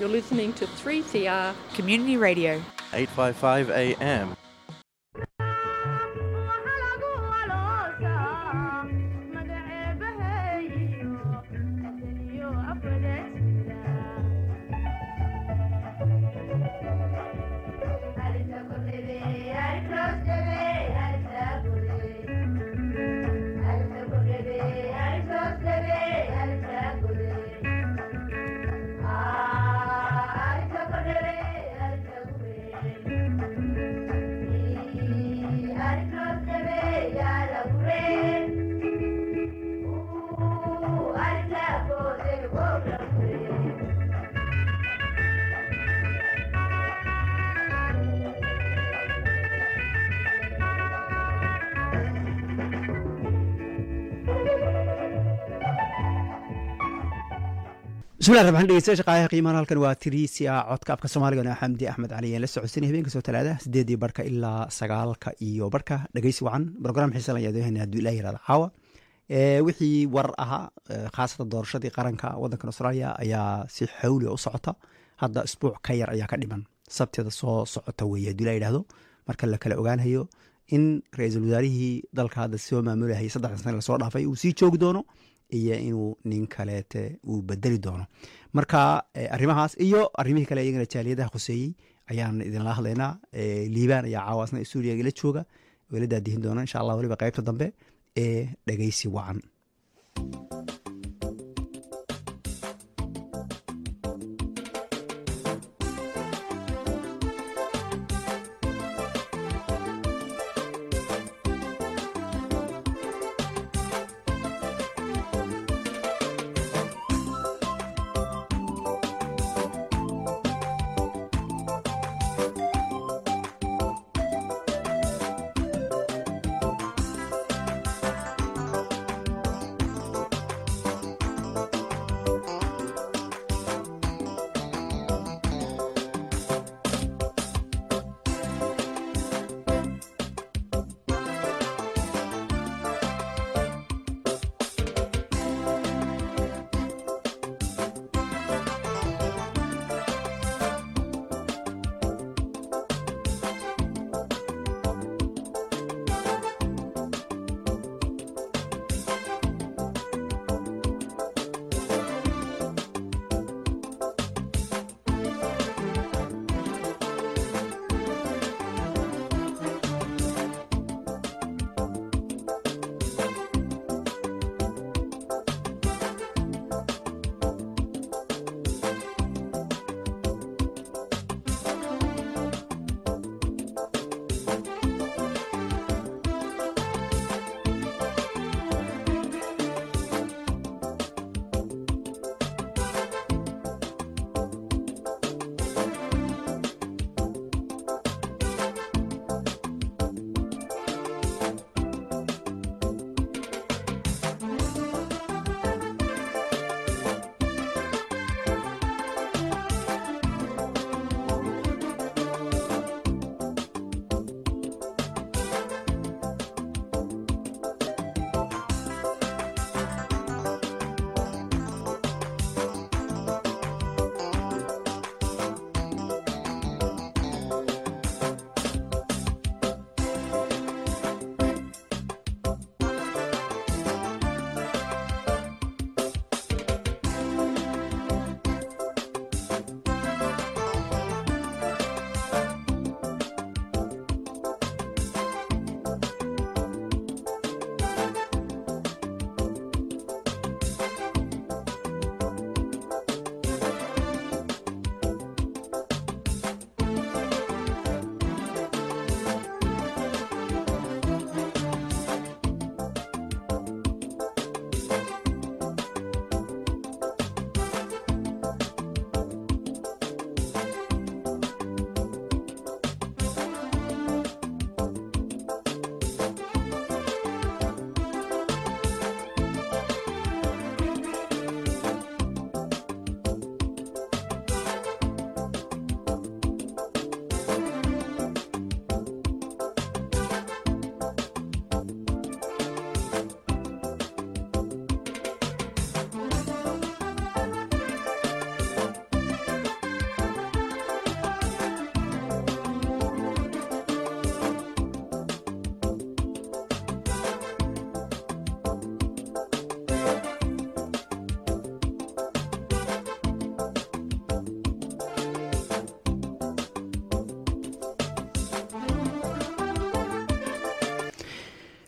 You're listening to 3CR Community Radio. 855 AM. bismillahi raxmaan dhegeystayaal shaqaayaha qiimahan halkan waa tiriisia codka afka soomaaligana xamdi axmed cali aan la socodsanay habeenka soo talaadaha sideedii barka ilaa sagaalka iyo barka dhegeysi wacan brogram xiisan ayaad hena hadduu ilah yirahdo caawa wixii warar ahaa khaasatan doorashadii qaranka waddankan australia ayaa si xawli u socota hadda isbuuc ka yar ayaa ka dhiman sabteeda soo socota weeye hadduu ilah yidhahdo marka la kala ogaanayo in ra-iisul wasaarihii dalka hadda soo maamulahayay saddexdan sane lasoo dhaafay uu sii joogi doono iyo inuu nin kaleete uu bedeli doono marka arrimahaas iyo arrimihii kale iyagana jaaliyadaha khuseeyey ayaan idinla hadlaynaa liibaan ayaa caawaasna stuudiyaga la jooga oo ila daadihin doona insha allah waliba qaybta dambe ee dhegeysi wacan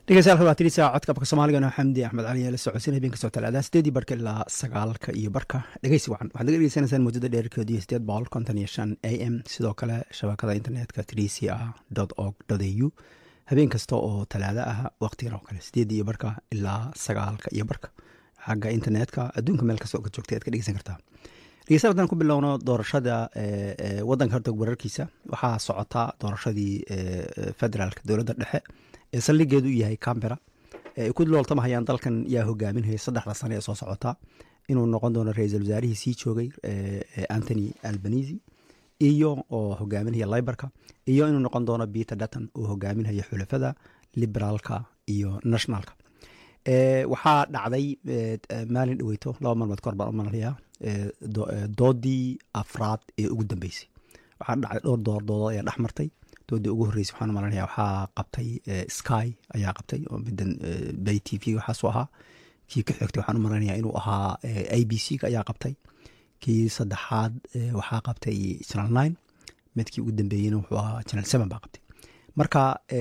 dhegeystayaal waa tirisa codka afka soomaaliga xamdi axmed cali la socodsiin habeen kastoo talaada sideedii barka ilaa sagaalka iyo barka dhegeysi wacan waxaad naga dhegeysanaysaan muddada dheerkeedu iyo sideed boqol konton iyo shan a m sidoo kale shabakada internetka trca org au habeen kasta oo talaada ah waqtigan oo kale sideedii iyo barka ilaa sagaalka iyo barka xagga internetka adduunka meel kasta oo ka joogtay aad ka dhegeysan kartaa dhegeystayaal haddaan ku bilowno doorashada wadanka horta wararkiisa waxaa socota doorashadii federaalka dowladda dhexe ee saldhigeedu u yahay cambera ay ku looltamahayaan dalkan yaa hogaaminhaya saddexda sane ee soo socota inuu noqon doono ra-iisul wasaarihii sii joogay antony albanisi iyo oo hogaaminaya libarka iyo inuu noqon doono peter dutton oo hogaaminaya xulafada liberaalka iyo nationalka waxaa dhacday maalin dhaweyto laba maalmood kahor baan u malalayaa doodii afraad ee ugu dambeysay waxaa dhacday dhowr doordoodo ayaa dhex martay doodii ugu horreysay waxaan malanaya waxaa qabtay sky ayaa qabtay oo midan bay t v waxaasu ahaa kii ka xigtay waxaan u malanaya inuu ahaa a b c ka ayaa qabtay kii saddexaad waxaa qabtay channel nine midkii ugu dambeeyeyna wuxuu ahaa channel seven baa qabtay marka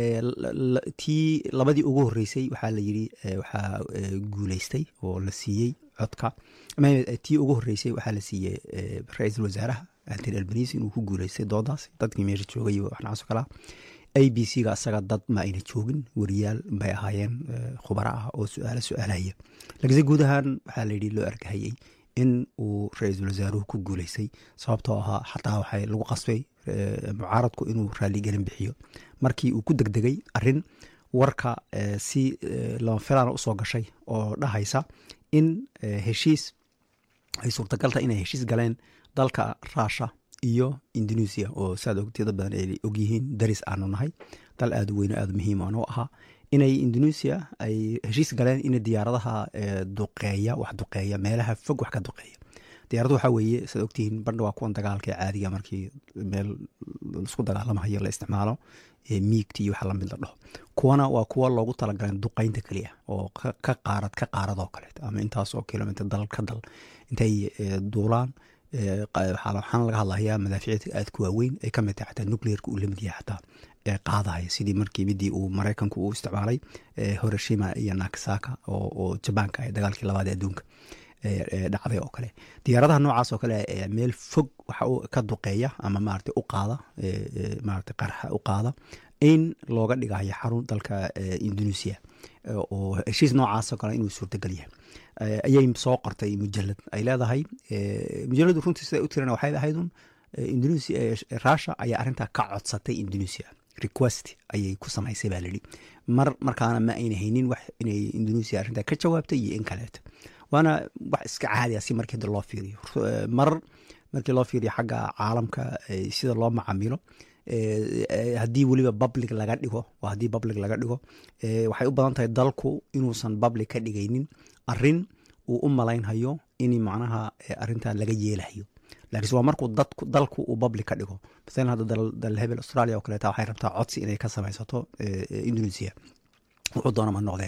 tii labadii ugu horreysay waxaa la yiri waxaa guuleystay oo la siiyey codka tii ugu horreysay waxaa la siiyey ra-iisul wasaaraha antony albanisi inuu ku guuleystay doodaas dadkii meesha joogay waxnacaaso kalaa a b c ga asaga dad ma ayna joogin wariyaal bay ahaayeen khubaro ah oo su-aalo su-aalahaya laakiinse guud ahaan waxaa layidhi loo argahayey in uu ra-iisul wasaaruhu ku guuleystay sababtoo ahaa xataa waxay lagu qasbay mucaaradku inuu raaligelin bixiyo markii uu ku degdegay arin warka si lama filaana usoo gashay oo dhahaysa in heshiis ay suurtagalta inay heshiis galeen dalka ruusha iyo indonesia oo saad ogtida badan ay ogyihiin daris aanu nahay dal aada u weyno aada muhiim aanu ahaa inay indonesia ay heshiis galeen in diyaaradaha duqeeya wax duqeeya meelaha fog wax ka duqeeya diyaaradu waxaa weeye saad ogtihiin bandha waa kuwan dagaalka ee caadiga markii meel isku dagaalamahayo la isticmaalo miigta iyo waxa lamid la dhaho kuwana waa kuwa loogu talagaleen duqeynta keliya oo ka qaarad ka qaaradoo kaleet ama intaas oo kilomitr dal ka dal intay duulaan waxaan laga hadlahayaa madaaficida aad ku waaweyn ay kamid tahay xataa nucleerka uu lamid yahay xataa ee qaadahaya sidii markii midii uu maraykanku uu isticmaalay hiroshima iyo nakasaka oo jabaanka ah dagaalkii labaad ee adduunka dhacday oo kale diyaaradaha noocaas oo kale meel fog waxa ka duqeeya ama maarata u qaada maarata qarxa u qaada in looga dhigayo xarun dalka indonesia oo heshiis noocaasoo kale inuu suurtagal yahay ayay soo qortay mujalad ay leedahay mujaladu runtii siday u tirana waxay ahaydun indonesia russia ayaa arrintaa ka codsatay indonesia request ayay ku samaysay baa layidhi mar markaana ma ayna haynin wax inay indonesia arrintaa ka jawaabtay iyo in kaleeto waana wax iska caadi ah si markii loo fiiriyo mar markii loo fiiriyo xagga caalamka sida loo macamilo haddii weliba public laga dhigo haddii public laga dhigo waxay u badan tahay dalku inuusan public ka dhigaynin arin uu u malaynhayo in macnaha arintan laga yeelahayo lakiinse waa markuu dalku uu public ka dhigo masalan hadda dal hebel australia oo kaleeta waxay rabtaa codsi inay ka samaysato indonesia wuxuu doonama noqdee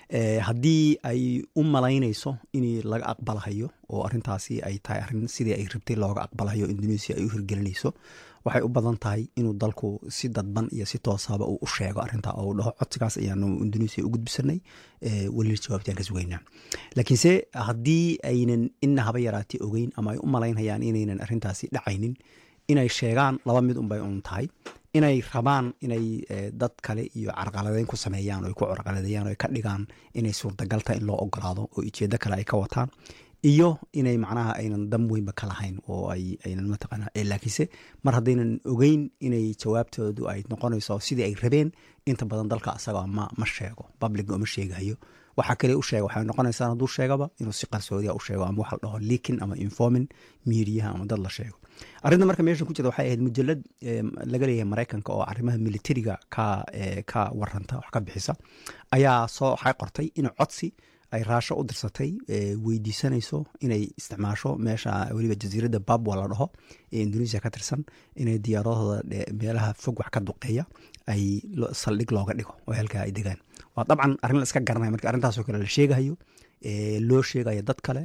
haddii ay u malaynayso in laga aqbalahayo oo arintaasi ay tahay arin sidii ay rabtay looga aqbalahayo indonesia ay u hirgelinayso waxay u badan tahay inuu dalku si dadban iyo si toosaba uu u sheego arinta oo dhaho codsigaas ayaanu indonesia u gudbisanay weli jawaabtaan ka sugeynaa laakiinse haddii aynan ina haba yaraatay ogeyn ama ay u malaynhayaan inaynan arintaasi dhacaynin inay sheegaan laba mid unbay un tahay inay rabaan inay dad kale iyo carqaladeyn ku sameeyaan o ay ku carqaladeeyaan o ay ka dhigaan inay suurtagalta in loo ogolaado oo ujeedo kale ay ka wataan iyo inay macnaha aynan dam weynba ka lahayn oo aynan mataqaana laakiinse mar haddaynan ogeyn inay jawaabtoodu ay noqonayso sidii ay rabeen inta badan dalka asaga ma ma sheego public uma sheegayo waxaa kale u sheega waxay noqonaysaa hadduu sheegaba inuu si qarsoodia u sheego ama waxa la dhaho leakin ama informin miidiyaha ama dad la sheego arrinta marka meesha ku jirta waxay ahayd mujalad laga leeyahay maraykanka oo arrimaha militariga ka ka waranta wax ka bixisa ayaa soo waxay qortay in codsi ay raasho u dirsatay weydiisanayso inay isticmaasho meesha weliba jasiiradda babwa la dhaho ee indonesia ka tirsan inay diyaaradooda meelaha fog wax ka duqeeya ay saldhig looga dhigo oo halkaa ay degaan waa dabcan arrin la iska garanaya marka arrintaasoo kale la sheegahayo loo sheegayo dad kale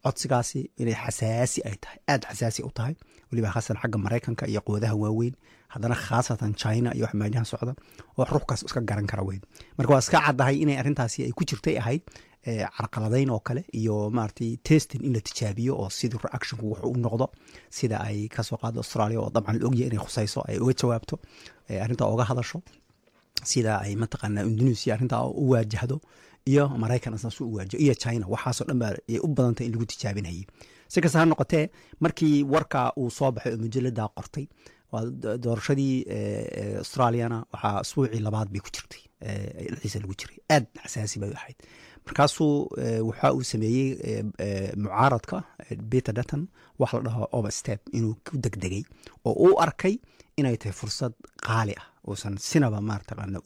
codsigaasi inay xasaasi ay tahay aada xasaasi u tahay weliba khaasan xagga maraykanka iyo quwadaha waaweyn haddana khaasatan china iyo wax meelyahan socda oo ruuxkaas iska garan kara weyn marka waa iska caddahay inay arrintaasi ay ku jirtay ahayd carqaladayn oo kale iyo maaragtay testing in la tijaabiyo oo sidii reactionku wuxuu u noqdo sida ay kasoo qaado australia oo dabcan la ogyahay inay khusayso ay uga jawaabto arrintaa uga hadasho sida ay mataqaanaa indonesia arrintaa u waajahdo iyo maraykan asaasu u waajaho iyo china waxaasoo dhan baa ay u badantay in lagu tijaabinayay si kasta ha noqotee markii warka uu soo baxay oo majalada qortay doorashadii australiana waxaa asbuucii labaad bay ku jirtay dhexdiisa lagu jiray aad xasaasi bay ahayd markaasuu waxa uu sameeyey mucaaradka peter dutton wax la dhaho overstep inuu ku degdegay oo uu arkay inay tahay fursad qaali ah uusan sinaba marataqaana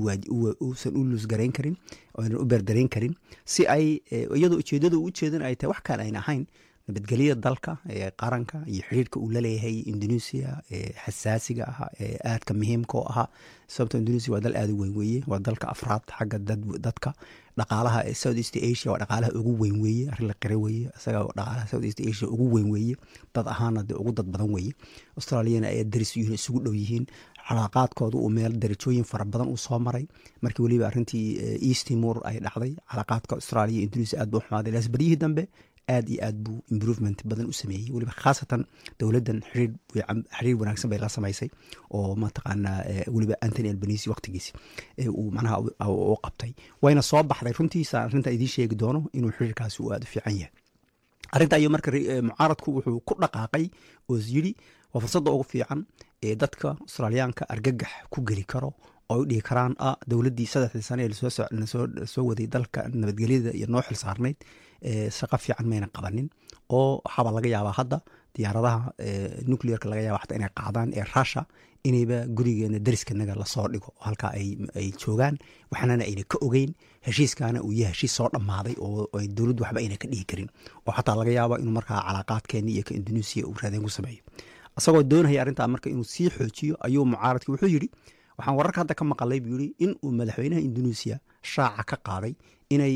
uusan u luusgarayn karin oonan u berdarayn karin si ay iyadoo ujeedada u ujeedan ay tahay wax kale ayn ahayn nabadgelyada dalka ee qaranka iyo xiriirka uu laleeyahay indonesia ee xasaasiga ah ee aadka muhiimka oo ahaa sababto indonesia waa dal aada u weyn weeye waa dalka afraad xagga dadka dhaqaalaha ee south east asia waa dhaqaalaha ugu weyn weeye arrin la qira weeye isaga dhaqaalaha south east asia ugu weyn weeye dad ahaana dee ugu dad badan weeye australiana ay daris yihiin isugu dhow yihiin calaaqaadkooda uu meel darajooyin fara badan uu soo maray markii weliba arrintii east timor ay dhacday calaaqaadka australia iyo indonesia aad buu xumaaday laas baryihii dambe aad iyo aad buu improvement badan u sameeyey weliba khaasatan dowladdan xiriir wanaagsan bay la samaysay oo mataqaanaa weliba antony albanisi waqtigiisi uu macnaha u qabtay wayna soo baxday runtiisa arrinta idiin sheegi doono inuu xiriirkaasi uu aada u fiican yahay arrinta iyo marka mucaaradku wuxuu ku dhaqaaqay oo yidhi waa fursadda ugu fiican ee dadka australiyaanka argagax ku geli karo oo u dhihi karaan ah dowladdii saddexdii sane ee soo waday dalka nabadgelyada iyo noo xil saarnayd shaqo fiican mayna qabanin oo waxaabaa laga yaabaa hadda diyaaradaha nuclearka laga yaaba xataa inay qaadaan ee russia inayba gurigeena dariskanaga lasoo dhigo oo halkaa ay joogaan waxnana ayna ka ogeyn heshiiskaana uu yahay heshiis soo dhammaaday oo dowladdu waxba ayna ka dhihi karin oo xataa laga yaaba inuu markaa calaaqaadkeeni iyo ka indonesia uu raadeen ku sameeyo isagoo doonaya arrintaa marka inuu sii xoojiyo ayuu mucaaradki wuxuu yidhi waxaan wararka hadda ka maqalay buu yidhi in uu madaxweynaha indonesia shaaca ka qaaday inay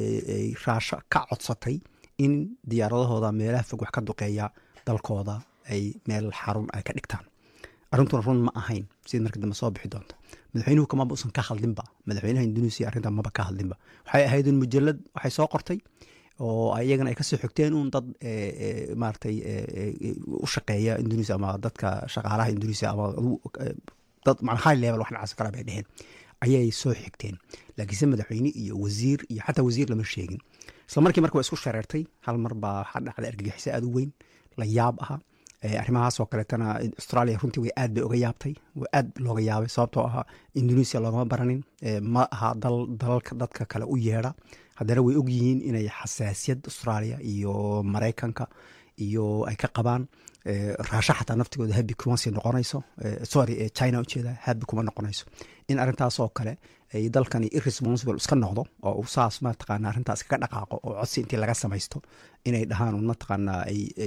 raasho ka codsatay in diyaaradahooda meelaha fog wax ka duqeeya dalkooda ay meel xarun ay ka dhigtaan arrintuna run ma ahayn sida marka dambe soo bixi doonta madaxweynuhu kamaba usan ka hadlinba madaxweynaha indonesia arrinta maba ka hadlinba waxay ahayd un mujalad waxay soo qortay oo iyagana ay kasoo xigteen un dad maaragtay u shaqeeya indonesia ama dadka shaqaalaha indonesia ama dad man high level wax dhacas kala bay dheheen ayay soo xigteen laakiinse madaxweyne iyo wasiir iyo xataa wasiir lama sheegin isla markii marka waa isku shareertay hal mar baa waxaa dhacday argagixisa aada u weyn la yaab aha arrimahaasoo kaleetana australia runtii way aad bay uga yaabtay aad looga yaabay sababtoo ahaa indonesia loogama baranin ma aha dalalka dadka kale u yeedha haddana way og yihiin inay xasaasiyad australia iyo maraykanka iyo ay ka qabaan raasho xataa naftigooda habi kuma sii noqonayso sorry china ujeeda habi kuma noqonayso in arrintaasoo kale ay dalkani irresponsible iska noqdo oo uu saas mataqaana arrintaas kaga dhaqaaqo oo codsi intii laga samaysto inay dhahaan mataqaanaa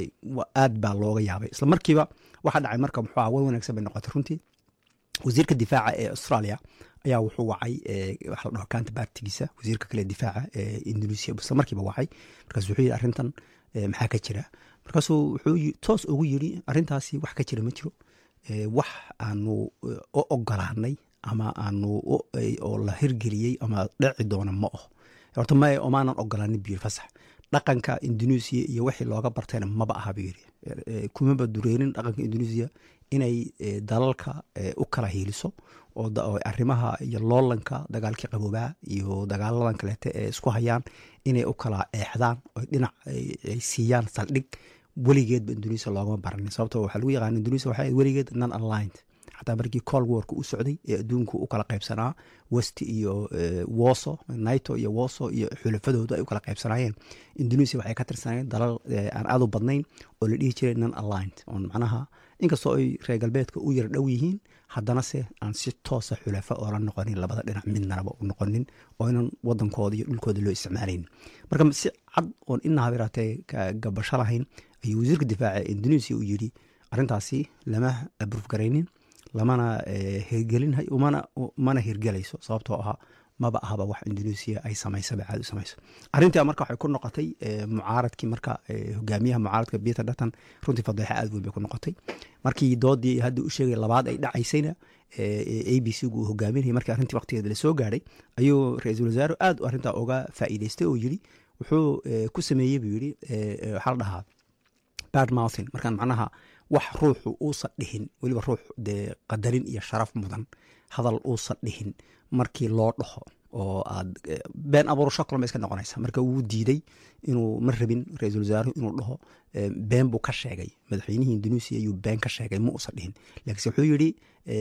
aad baa looga yaabay isla markiiba waxaa dhacay marka muxuu aha war wanaagsan bay noqotay runtii wasiirka difaaca ee australia ayaa wuxuu wacay waxa la dhaho counterpartigiisa wasiirka kale difaaca ee indonesia isla markiiba wacay markaas wuxuu yidhi arrintan maxaa ka jira markaasuu wuxuu toos ugu yidhi arrintaasi wax ka jira ma jiro wax aanu u ogolaanay ama aanu oo la hirgeliyey ama dheci doona ma oh horta ma omaanan ogolaanin buu yiri fasax dhaqanka indonesia iyo wixii looga bartayna maba aha buu yiri kumaba dureerin dhaqanka indonesia inay dalalka u kala hiiliso oo arrimaha iyo loolanka dagaalkii qaboobaa iyo dagaaladan kaleete ee isku hayaan inay u kala eexdaan oo dhinac ay siiyaan saldhig weligeedba indonesia loogama baranin sababto waxaa lagu yaqaana indonesia waxay weligeed non aligned xataa markii col warka u socday ee adduunku u kala qaybsanaa west iyo woso naito iyo woso iyo xulafadoodu ay u kala qaybsanaayeen indonesia waxay ka tirsanayeen dalal aan aad u badnayn oo la dhihi jiray non aligned oon macnaha inkastoo ay reer galbeedka u yar dhow yihiin haddana se aan si toosa xulafa oola noqonin labada dhinac midnaba u noqonin oo inan wadankooda iyo dhulkooda loo isticmaalayn marka si cad oon ina habiraatee gabasho lahayn ayuu wasiirka difaaca indonesia u yidhi arrintaasi lama abruuf garaynin lamana hirgelin mana hirgelayso sababtoo ahaa maba ahaba wax indonesia ay samaysaba caadi u samayso arrintaa marka waxay ku noqotay mucaaradkii marka hogaamiyaha mucaaradka peter dutton runtii fadeexa aad weyn bay ku noqotay markii doodii hadda u sheegay labaad ay dhacaysayna a b c gu uu hogaaminayay markii arrintii waqtigeeda lasoo gaadhay ayuu ra-iisul wasaare aad arrintaa uga faa'iidaystay oo yidhi wuxuu ku sameeyey buu yidhi waxaa la dhahaa bad mouthin markaan macnaha wax ruuxu uusan dhihin weliba ruux dee qadarin iyo sharaf mudan hadal uusan dhihin markii loo dhaho oo aad been abuurasho kalma iska noqonaysa marka wuu diiday inuu ma rabin ra-iisul wasaaruhu inuu dhaho been buu ka sheegay madaxweynihii indonesia ayuu been ka sheegay ma uusan dhihin laakiinse wuxuu yidhi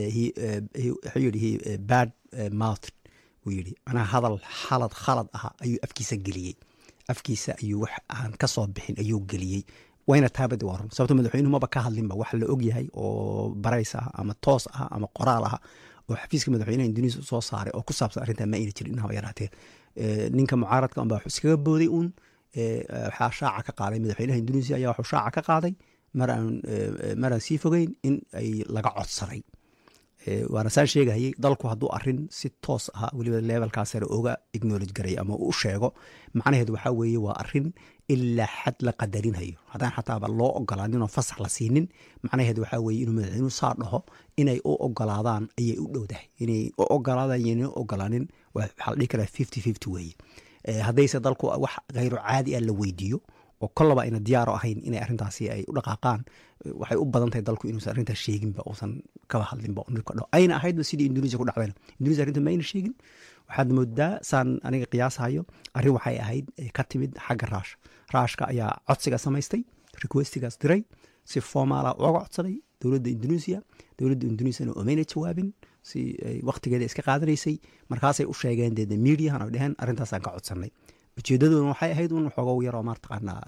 wuxuu yidhi bad mouth wuu yidhi manaha hadal xalad khalad aha ayuu afkiisa geliyey afkiisa ayuu wax aan ka soo bixin ayuu geliyey wayna taabadi waa run sababto madaxweynuhu maba ka hadlinba wax la og yahay oo barays ah ama toos ah ama qoraal ah oo xafiiska madaxweynaha indonesia soo saaray oo ku saabsan arrintaa ma ayna jirin inaba yaraatee ninka mucaaradka unbaa wax iskaga booday uun waxaa shaaca ka qaaday madaxweynaha indonesia ayaa waxuu shaaca ka qaaday maraan maraan sii fogeyn in ay laga codsaday waana saan sheegahayey dalku hadduu arin si toos ah weliba levelkaa sare oga acknowledge garay ama u sheego macnaheedu waxaa weeye waa arin ilaa xad la qadarinhayo haddaan xataaba loo ogolaanin oo fasax la siinin macnaheedu waxaa weeye inuu madaxweynuhu saa dhaho inay u ogolaadaan ayay u dhowdahay inay u ogolaadaan yayna u ogolaanin waxaa la dhihi karaa fifty fifty weeye haddayse dalku wax khayro caadi ah la weydiiyo oo kollaba ayna diyaaro ahayn inay arrintaasi ay u dhaqaaqaan waxay u badan tahay dalku inuusan arrintaas sheeginba uusan kaba hadlinba dho ayna ahaydba sidii indonesia ku dhacdayna indonesia arrinta ma ayna sheegin waxaad moodaa saan aniga qiyaasahayo arrin waxay ahayd ka timid xagga raasha raashka ayaa codsiga samaystay requestigaas diray si formaala uga codsaday dowladda indonesia dowladda indonesiana omayna jawaabin si waktigeeda iska qaadanaysay markaasay u sheegeen dee mediahan ay dheheen arrintaasaan ka codsanay ujeedadoona waxay ahayd un xoogow yaroo mataqaanaa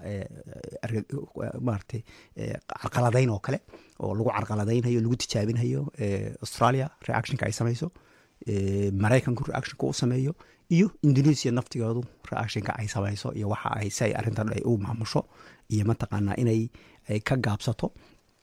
maarata carqaladayn oo kale oo lagu carqaladaynhayo lagu tijaabinhayo australia reactionka ay samayso maraykanku reactionka u sameeyo iyo indonesia naftigoodu reactionka ay samayso iyo waxa ay si ay arrintan ay u maamusho iyo mataqaanaa inay ka gaabsato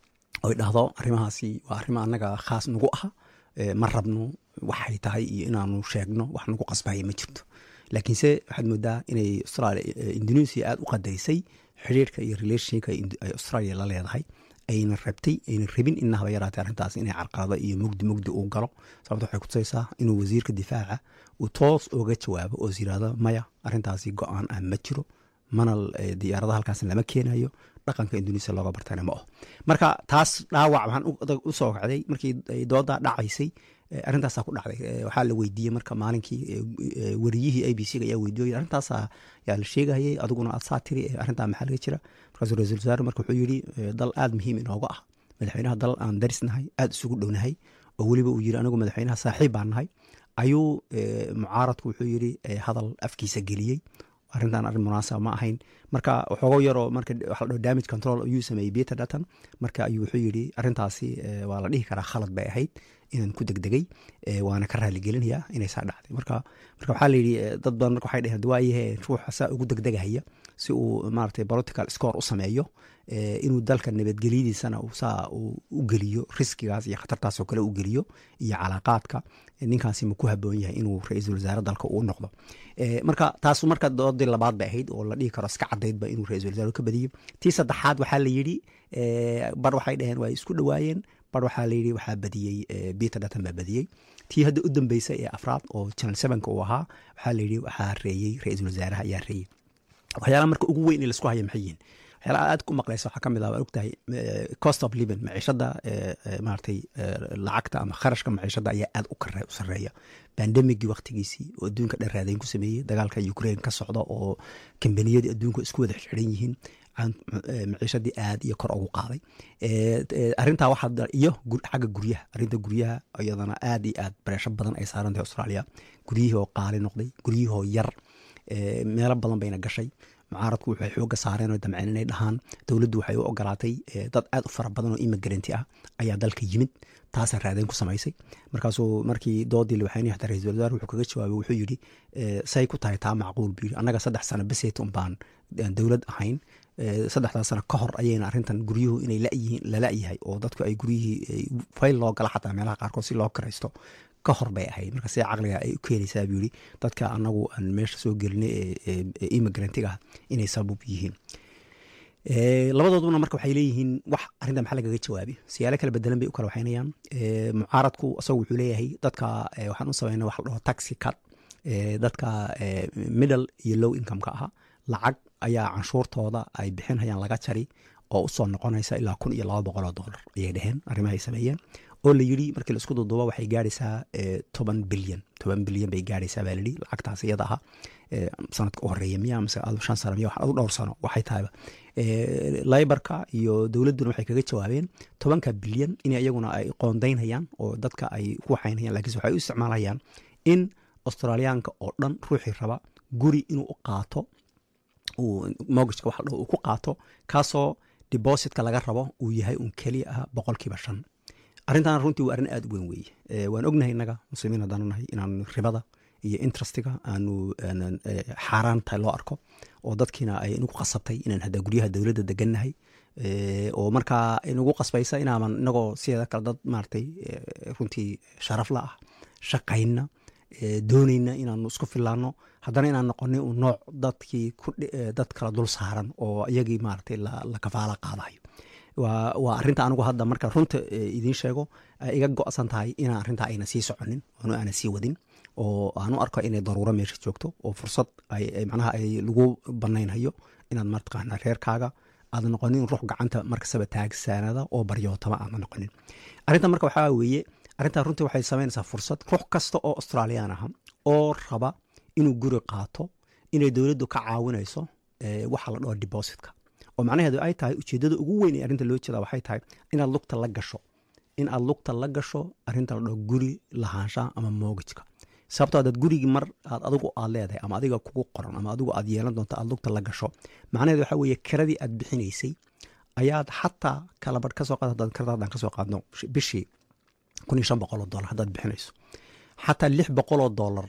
oy dhahdo arrimahaasi waa arrimo annaga khaas nagu aha ma rabno waxay tahay iyo inaanu sheegno wax nagu qasbaya ma jirto laakiinse waxaad moodaa inay australia indonesia aada u qadarisay xiriirka iyo relationshipka ay australia la leedahay ayna rabtay ayna rabin inahaba yaraatay arrintaas inay carqalado iyo mugdi mugdi uu galo sababto waxay kutusaysaa inuu wasiirka difaaca uu toos oga jawaabo oo is yirahdo maya arrintaasi go-aan ah ma jiro mana diyaarada halkaas lama keenayo dhaqanka indonesia looga bartana ma aho marka taas dhaawac waxaan usoo kacday markii doodaa dhacaysay arrintaasaa ku dhacday waxaa la weydiiyey marka maalinkii wariyihii a b c ga ayaa weydiiyo arrintaasa yaa la sheegayay adiguna aad saa tiri arrintaa maxaa laga jira markaasuu ra-isul wasaare marka wuxuu yidhi dal aada muhiim inooga ah madaxweynaha dal aan darisnahay aada isugu dhownahay oo weliba uu yiri anigu madaxweynaha saaxiib baan nahay ayuu mucaaradku wuxuu yidhi hadal afkiisa geliyey arrintan arrin munaasaba ma ahayn marka waxoogo yaroo marka waxa la dhaho damage control ayuu sameeyey peter dutton marka ayuu wuxuu yidhi arrintaasi waa la dhihi karaa khalad bay ahayd inaan ku degdegay waana ka raaligelinayaa inay saa dhacday marka marka waxaa layidhi dad badan marka waxay dheheen waayahe ruuxa saa ugu degdegahaya si uu maaragtay political score u sameeyo inuu dalka nabadgelyadiisana saa u geliyo riskigaas iyo khatartaas oo kale u geliyo iyo calaaqaadka ninkaasi ma ku haboon yahay inuu ra-iisul wasaare dalka uu noqdo marka taas marka doodii labaad bay ahayd oo la dhihi karo iska cadaydba inuu ra-isul wasaare ka badiyo tii saddexaad waxaa la yidhi bar waxay dhaheen waa isku dhowaayeen bar waxaa layidhi waxaa badiyey peter dutton baa badiyey tii hadda u dambeysay ee afraad oo channel sevenka uu ahaa waxaa layidhi waxaa reeyey ra-iisul wasaaraha ayaa reeyey waxyaalaha marka ugu weyn ee laisku haya maxay yihiin waxyaalaha aad ku maqlaysa waxaa ka mid ah waa ogtahay cost of living maciishada maaragtay lacagta ama kharashka maciishada ayaa aad u kare u sarreeya bandemigii waktigiisii oo adduunka dhan raadayn ku sameeyey dagaalka ukraine ka socda oo kambaniyadii adduunka isku wada xiran yihiin maciishadii aad iyo kor ugu qaaday arintaa waxaa iyo xagga guryaha arinta guryaha iyadana aad iyo aad bareesho badan ay saaran tahay australia guryihii oo qaali noqday guryihii oo yar meelo badan bayna gashay mucaaradku waxay xooga saareen oo damceen inay dhahaan dowladdu waxay u ogolaatay dad aad u fara badan oo imigranti ah ayaa dalka yimid taasaa raadayn ku samaysay markaasuu markii doodii lawaxaynay xataa ra-isul wasaar wuxuu kaga jawaabay wuxuu yidhi say ku tahay taa macquul buu yidhi annaga saddex sano beseet un baan dowlad ahayn saddexdaa sano ka hor ayayna arrintan guryuhu inay layihiin lala-yahay oo dadku ay guryihii fayl loo gala xataa meelaha qaarkood si loo karaysto ka hor bay ahayd marka sida caqliga ay u keenaysaa buu yidhi dadka anagu aan meesha soo gelinay ee immigrantiga ah inay sabab yihiin labadooduna marka waxay leeyihiin wax arrinta maxaa lagaga jawaabi siyaalo kala bedelan bay u kala waxaynayaan mucaaradku isagu wuxuu leeyahay dadka waxaan u samayna wax la dhaho taxi cut dadka middle iyo low income-ka aha lacag ayaa canshuurtooda ay bixinhayaan laga jari oo usoo noqonaysa ilaa kun iyo laba boqol oo dollar ayay dheheen arrimaha ay sameeyeen oo la yidhi markii la isku duduuba waxay gaaraysaa toban bilyan toban bilyan bay gaaraysaa baa layidhi lacagtaas iyada aha sanadka u horeeya miya mise shan sano miya wax adu dhowr sano waxay tahayba laybarka iyo dowladduna waxay kaga jawaabeen tobanka bilyan in iyaguna ay qoondaynhayaan oo dadka ay ku waxaynhayaan lakiinse waxay u isticmaalayaan in australiyaanka oo dhan ruuxii raba guri inuu u qaato mogajka wax uu ku qaato kaasoo debositka laga rabo uu yahay uun keliya ah boqolkiiba shan arrintan runtii waa arrin aada u weyn weeye waan ognahay innaga muslimiin haddaanu nahay inaan ribada iyo interestiga aanu xaaraan tahay loo arko oo dadkiina ay inagu qasabtay inaan hadda guryaha dowladda degannahay oo markaa inagu qasbaysa inaaman inagoo sideeda kale dad maaragtay runtii sharaf la ah shaqayna doonayna inaanu isku filaano haddana inaan noqonay un nooc dadkii dad kala dul saaran oo iyagii maaragtay la kafaala qaadayo waa arinta anigu hadda marka runta idiin sheego iga go-san tahay inaan arrintaa ayna sii soconin oonu aana sii wadin oo aanu arko inay daruuro meesha joogto oo fursad manaha ay lagu banaynhayo inaad mataqaana reerkaaga aad noqonin ruux gacanta markastaba taagsaanada oo baryootama aadna noqonin arrinta marka waxaa weeye arrintaa runtii waxay samaynaysaa fursad ruux kasta oo australiyaan aha oo raba inuu guri qaato inay dowladdu ka caawinayso waxa la dhaho depositka oo macnaheedu ay tahay ujeeddada ugu weyn ee arrinta loo jeeda waxay tahay inaad lugta la gasho in aad lugta la gasho arrinta la dhaho guri lahaanshaha ama moogajka sababto adaad gurigii mar aad adigu aad leedahay ama adiga kugu qoran ama adigu aad yeelan doonto aad lugta la gasho macnaheedu waxaa weeye kiradii aad bixinaysay ayaad xataa kalabadh kasoo qaad haddaad kirada haddaan kasoo qaadno bishii kun iyo shan boqol oo dollar haddaad bixinayso xataa lix boqol oo dollar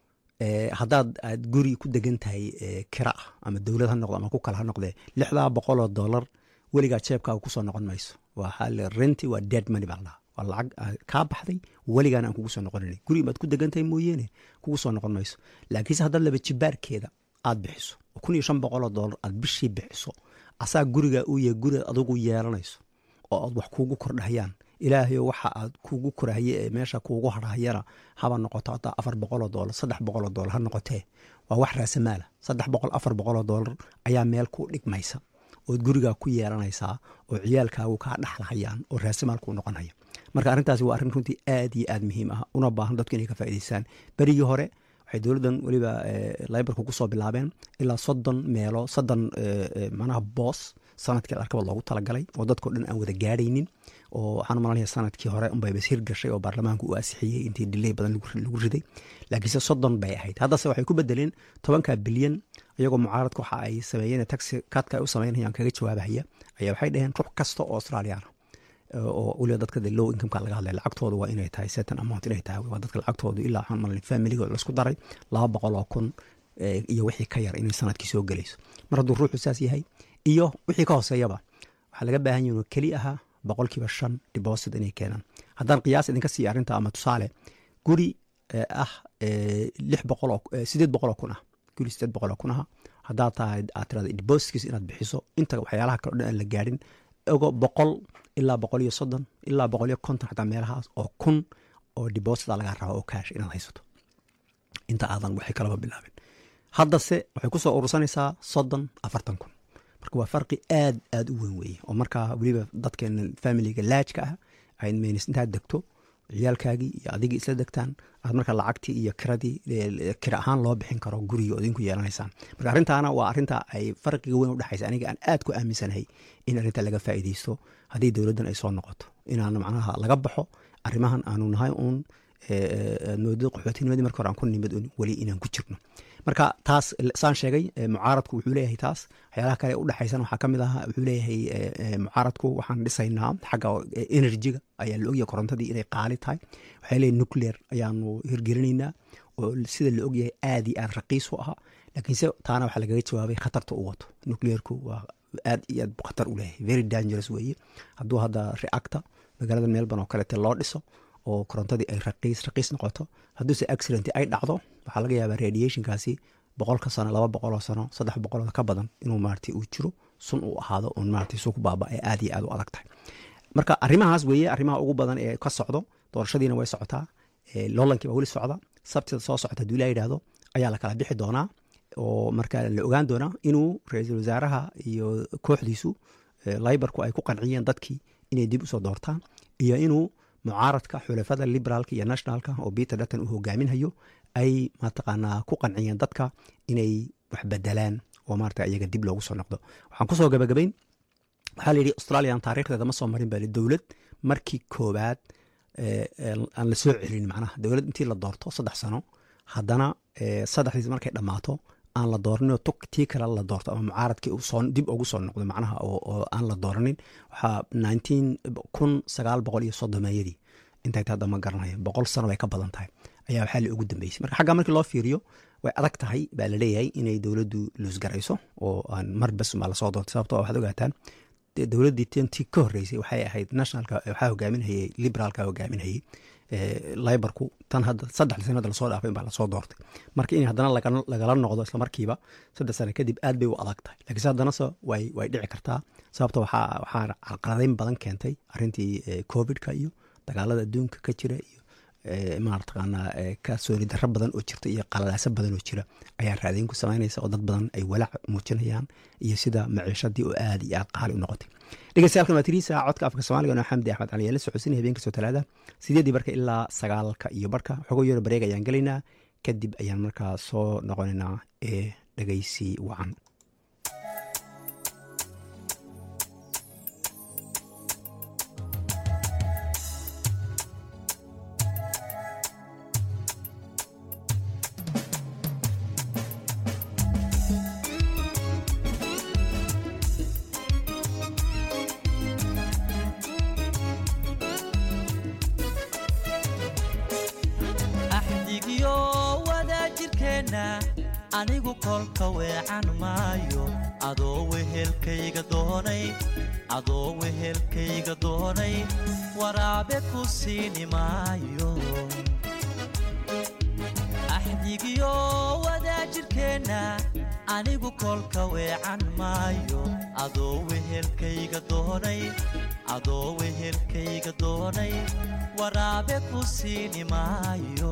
haddaad aad guri ku degan tahay kira ah ama dowlad ha noqdo ama ku kale ha noqdee lixdaa boqol oo dollar weligaa jeebkaaga kusoo noqon mayso waa renti waa dead money baa ladhaha waa lacag kaa baxday weligaana aan kugu soo noqonin guri baad ku degan tahay mooyeene kugu soo noqon mayso laakiinse haddaad laba jibaarkeeda aad bixiso oo kun iyo shan boqol oo dollar aad bishii bixiso asaa gurigaa uu yahay guriaad adigu yeelanayso oo aad wax kuugu kordhahayaan ilaahayo waxa aad kuugu korahaye ee meesha kuugu harhayana haba noqoto hataa afar boqoloo doolar saddex boqoloo doolar ha noqotee waa wax raasamaala saddex boqol afar boqoloo doolar ayaa meel ku dhigmaysa ood gurigaa ku yeelanaysaa oo ciyaalkaagu kaa dhaxlahayaan oo raasamaal kuu noqonhaya marka arrintaasi waa arrin runtii aad iyo aad muhiim ah una baahan dadku inay ka faa'idaystaan berigii hore waxay dowladdan weliba laybarka kusoo bilaabeen ilaa soddon meelo soddon macnaha boos sanadkii arkaba loogu talagalay oo dadkao dhan aan wada gaadhaynin oo waxaan malanaya sanadkii hore unbay bashir gashay oo baarlamaanku uu asixiyey intii diley badan lagu riday laakiinse soddon bay ahayd haddase waxay ku bedeleen tobanka bilyan iyagoo mucaaradka waxa ay sameeyeen taxi kaadka ay u sameynayaan kaga jawaabahaya ayaa waxay dhaheen ruux kasta oo australiana oo weliba dadka de low incomeka laga hadlay lacagtooda waa inay tahay certain amount inay tahay waa dadka lacagtooda ilaa waxaan malanay familigooda laisku daray laba boqol oo kun iyo wixii ka yar inay sanadkii soo gelayso mar hadduu ruuxu saas yahay iyo wixii ka hooseeyaba waxaa laga baahan yahin oo keli ahaa boqolkiiba shan deposit inay keenaan haddaan qiyaas idinka siiya arrinta ama tusaale guri ah lix boqol oo sideed boqol oo kun ah guri sideed boqol oo kun ah haddaad tahay aad tirada depositkiis inaad bixiso inta waxyaalaha kale o dhan aan la gaadhin ogo boqol ilaa boqol iyo soddon ilaa boqol iyo konton xataa meelahaas oo kun oo deposita laga raba oo kaash inaad haysato inta aadan waxay kalaba bilaabin haddase waxay kusoo urursanaysaa soddon afartan kun marka waa farqi aad aad u weyn weeye oo markaa weliba dadkeena familiga laajka ah ayd meynis intaad degto ciyaalkaagii iyo adigii isla degtaan aad marka lacagtii iyo kiradii kira ahaan loo bixin karo guriga odinku yeelanaysaan marka arrintaana waa arrinta ay farqiga weyn udhexaysa aniga aan aad ku aaminsanahay in arrinta laga faa'iideysto haddii dowladdan ay soo noqoto inaan macnaha laga baxo arrimahan aanu nahay uun moodada qaxootinimadii marka hore aan ku nimid weli inaan ku jirno marka taas saan sheegay mucaaradku wuxuu leeyahay taas waxyaalaha kale udhexaysan waxaa ka mid ah wuxuu leeyahay mucaaradku waxaan dhisaynaa xagga enerjiga ayaa la ogyahay korontadii inay qaali tahay waxay leeyahay nuclear ayaanu hirgelinaynaa oo sida la ogyahay aad iyo aad raqiis u ahaa laakiinse taana waxaa lagaga jawaabay khatarta u wato nuclearku waa aad iyo aad khatar u leeyahay very dangerous weeye hadduu hadda reactor magaalada melbourne oo kalete loo dhiso oo korontadii ay raqiis raqiis noqoto hadduuse accident ay dhacdo waxaa laga yaabaa radiationkaasi boqolka sano laba boqoloo sano saddex boqoloo ka badan inuu maarata uu jiro sun uu ahaado un maarata suu ku baaba ee aad iyo aad u adag tahay marka arrimahaas weeye arrimaha ugu badan ee ka socdo doorashadiina way socotaa lolankii baa weli socda sabtida soo socota haduu ilaa yidhaahdo ayaa la kala bixi doonaa oo marka la ogaan doonaa inuu ra-iisul wasaaraha iyo kooxdiisu libarku ay ku qanciyeen dadkii inay dib usoo doortaan iyo inuu mucaaradka xulafada liberaalka iyo nationalka oo peter dutton uu hogaaminhayo ay mataqaanaa ku qanciyeen dadka inay wax bedelaan oo maarata iyaga dib loogu soo noqdo waxaan kusoo gabagabayn waxaa la yidhi australian taarikhdeeda ma soo marin baa dowlad markii koobaad aan la soo celin macnaha dowlad intii la doorto saddex sano haddana saddexdiis markay dhammaato aan la dooranin oo tii kale la doorto ama mucaaradkii dib ugu soo noqdo macnaha oo aan la dooranin waxaa nineteen kun sagaal boqol iyo soddomeeyadii intay hadda ma garanayo boqol sano bay ka badan tahay ayaa waxaa la ugu dambeysay marka xagga markii loo fiiriyo way adag tahay baa la leeyahay inay dowladdu luusgarayso oo aan mar bas baa lasoo doortay sababto waxaad ogaataan dowladdii tentii ka horreysay waxay ahayd nationalka waxaa hogaaminhayay liberaalka hogaaminhayay libarku tan hadda saddex sanada lasoo dhaafay baa lasoo doortay marka in haddana lagala noqdo isla markiiba saddex sano kadib aad bay u adag tahay lakiinse haddanase way way dhici kartaa sababto waxaa waxaa carqaladeyn badan keentay arrintii covidka iyo dagaalada adduunka ka jira iyo marataqaanaa kalsooni darro badan oo jirta iyo qalalaaso badan oo jira ayaa raadayn ku samaynaysa oo dad badan ay walaac muujinayaan iyo sida maciishadii oo aad iyo aad qaali u noqotay dhegeystayaal waa tiriisa codka afka soomaaliga noo xamdi axmed cali la socodsinaya habeen kastoo talaada sideedii barka ilaa sagaalka iyo barka xogo yaro bareeg ayaan gelaynaa kadib ayaan markaa soo noqonaynaa ee dhegeysi wacan anigu kolka weecan maayo adoo wehelkayga doonay adoo wehelkayga doonay waraabe ku siini maayo axdigiyo wadaajirkeenna anigu kolka weecan maayo adoo wehelkayga doonay adoo wehelkayga doonay waraabe ku siini maayo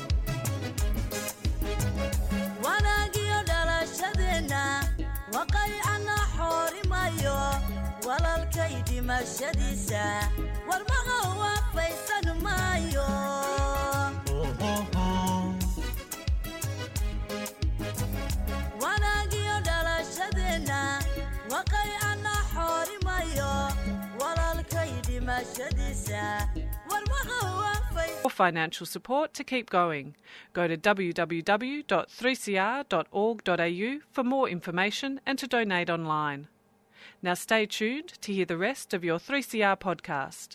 wanaagiyo dhalashadeenna waqaycana xoorimayo walalkay dhimashadiisa warmaqa waafaysan maayo wanaagiyo dhalashadeenna waqaycana xoorimayo walalkay dhimashadiisa warmaqa waafay For financial support to keep going, go to www.3cr.org.au for more information and to donate online. Now stay tuned to hear the rest of your 3CR podcast.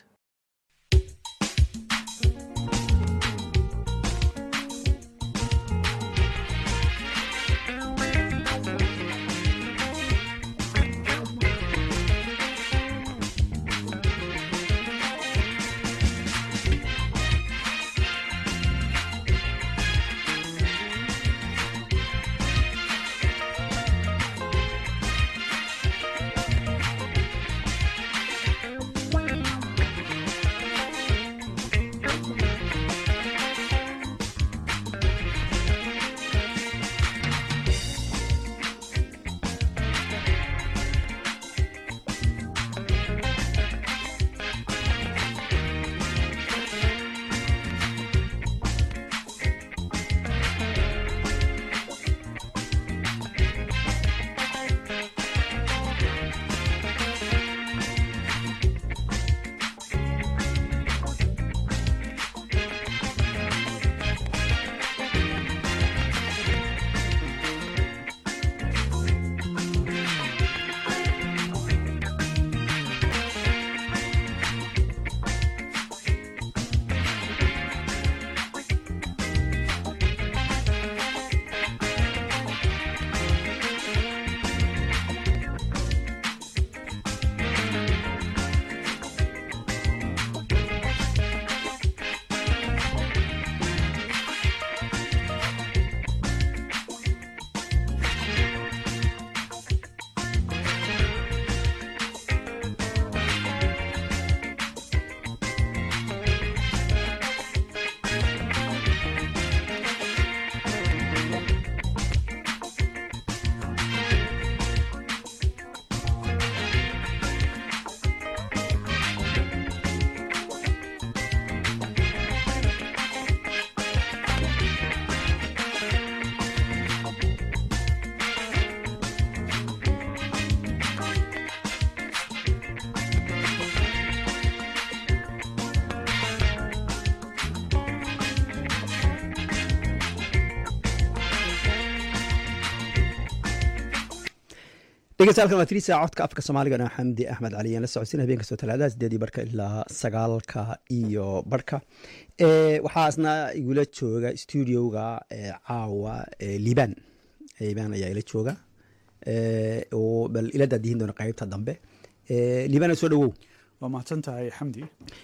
dhegeystayaal waa tirisa codka afka soomaaliga na xamdi axmed cali aan la socodsiin habeen kastoo talaadaha sideedii barka ilaa sagaalka iyo barka Eh, waxaa isna igula jooga studioga eh, caawa eh, liban liban ayaa ila jooga Eh, oo bal ila daadihin doona qaybta dambe Eh, liban soo dhawow waa mahadsan tahay xamdi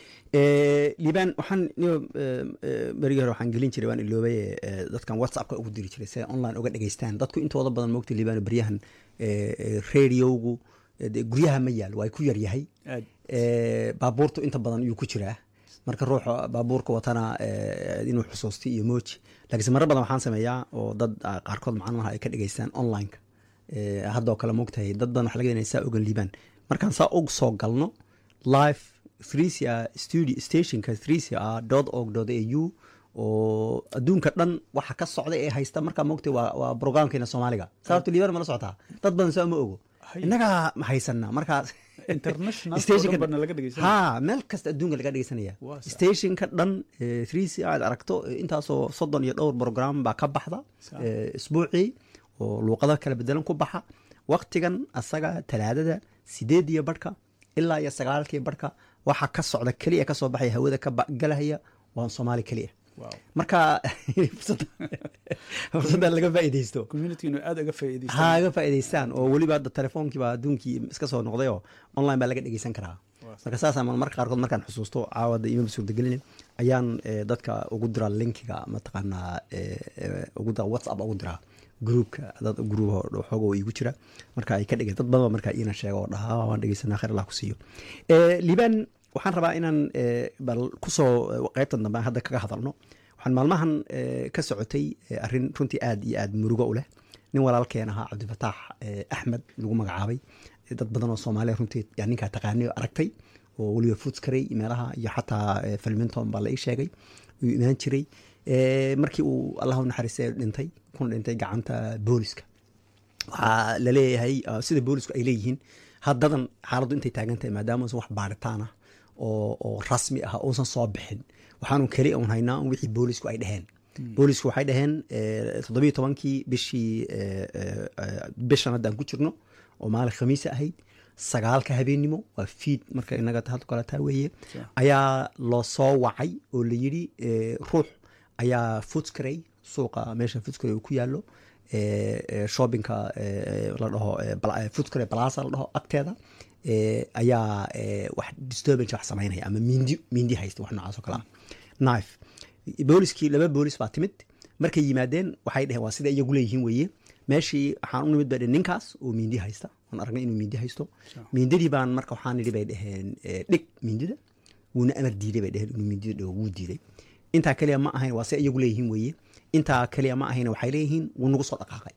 Eh, liban waxaan niyo, eh, eh, berigii hore waxaan gelin jiray waan iloobay eh, dadkan whatsappka ugu diri jiray si ay online uga dhegeystaan dadku intooda badan moogta liban beryahan eh, eh, radiogu eh, dee guryaha ma yaal waa ku yaryahay aad Eh, baabuurtu inta badan yuu ku jiraa marka ruuxa baabuurka watana eh, inuu xusuusti iyo mooji laakiinse marar badan waxaan sameeyaa oo dad ah, qaarkood macnaha ay ka dhegeystaan online Eh, haddoo kale moogtahay dad badan waxa laga yahay saa ogan liibaan markaan saa og soo galno live threesia studio stationka threesia dot org dot au oo adduunka dhan waxa ka socda ee haysta markaa moogtahay waa, waa programkeena soomaaliga sababto liibaan mala socotaa dad badan saa ma ogo Hay. innagaa ma haysana markaa international Stationka- oo dhan bana laga dhegeysan ha meel kasta adduunka laga dhegeysanaya Waa sax. stationka dhan threec aad aragto eh, intaasoo soddon iyo dhowr program baa ka baxda Sax. eh, isbuucii oo luuqado kala bedelan ku baxa waktigan asaga talaadada sideed iyo barhka ilaa iyo sagaalkii barhka waxa ka socda keliya kasoo baxaya hawada ka ba- galahaya waa soomaali keliya wow marka fursadda- fursadda laga faa'iideysto community inuu aad uga ha faa'iidaystaan ga faa'iidaystaan oo weliba hadda telefoonkiiba adduunkii iska soo noqday oo online baa laga dhegeysan karaa marka saasaan marka qaarkood markaan xusuusto caawada imaba suurtagelin ayaan eh, dadka ugu diraa linkiga mataqaanaa eh, eh, ugu dira whatsapp ugu diraa groupka dad group xooga oo igu jira marka ay ka dhege dad badan baa markaa iina sheega oo dhaha "Ah, waan dhegeysanaa khayr allah ku siiyo Eh, liban waxaan rabaa inaan eh, bal kusoo eh, qaybtan dambe aan hadda kaga hadalno waxaan maalmahan eh, ka socotay eh, arrin runtii aad iyo aad murugo u leh nin walaalkeen ahaa cabdifataax eh, axmed lagu magacaabay Eh, dad badan oo soomaaliya runtii yaa ninkaa taqaanay oo aragtay oo weliba fuutskaray meelaha iyo xataa eh, filminton baa la ii sheegay uu imaan jiray Eh, markii uu allahu naxariistay dhintay kuna dhintay gacanta booliska waxaa laleeyahay uh, sida boolisku ay leeyihiin haddadan xaaladdu intay taagan tahay maadaama uusan wax baaritaan ah oo, oo rasmi ah uusan soo bixin waxaanu keli un haynaa un wixii boolisku ay dheheen boolisku waxay dhaheen eh, toddobiyo tobankii bishii eh, eh, eh, bishan haddaan ku jirno oo maalin khamiisa ahayd sagaalka habeennimo waa fiid marka inaga hadda kale taa weeye ayaa loo soo wacay oo la yidhi eh, ruux ayaa futscray suuqa meesha futscray uu ku yaallo eh, eh, shoppingka eh, la dhaho eh, bala- eh, futscray plaza la dhaho agteeda eh, ayaa eh, wax disturbance wax samaynaya ama mindi mindi haysta wax noocaas oo kale ah knife booliskii laba boolis baa timid markay yimaadeen waxay dheheen waa sida iyagu leeyihiin weeye meeshii waxaan u nimid bay dheheen ninkaas oo mindi haysta waan aragnay inuu mindi haysto mindidii baan marka waxaan nidhi bay dheheen eh, dhig mindida wuuna amar diiday bay dheheen inuu mindida dhigo wuu diiday intaa keliya ma ahayn waa se iyagu leeyihiin weeye intaa keliya ma ahayn waxay leeyihiin wuu nagu soo dhaqaaqay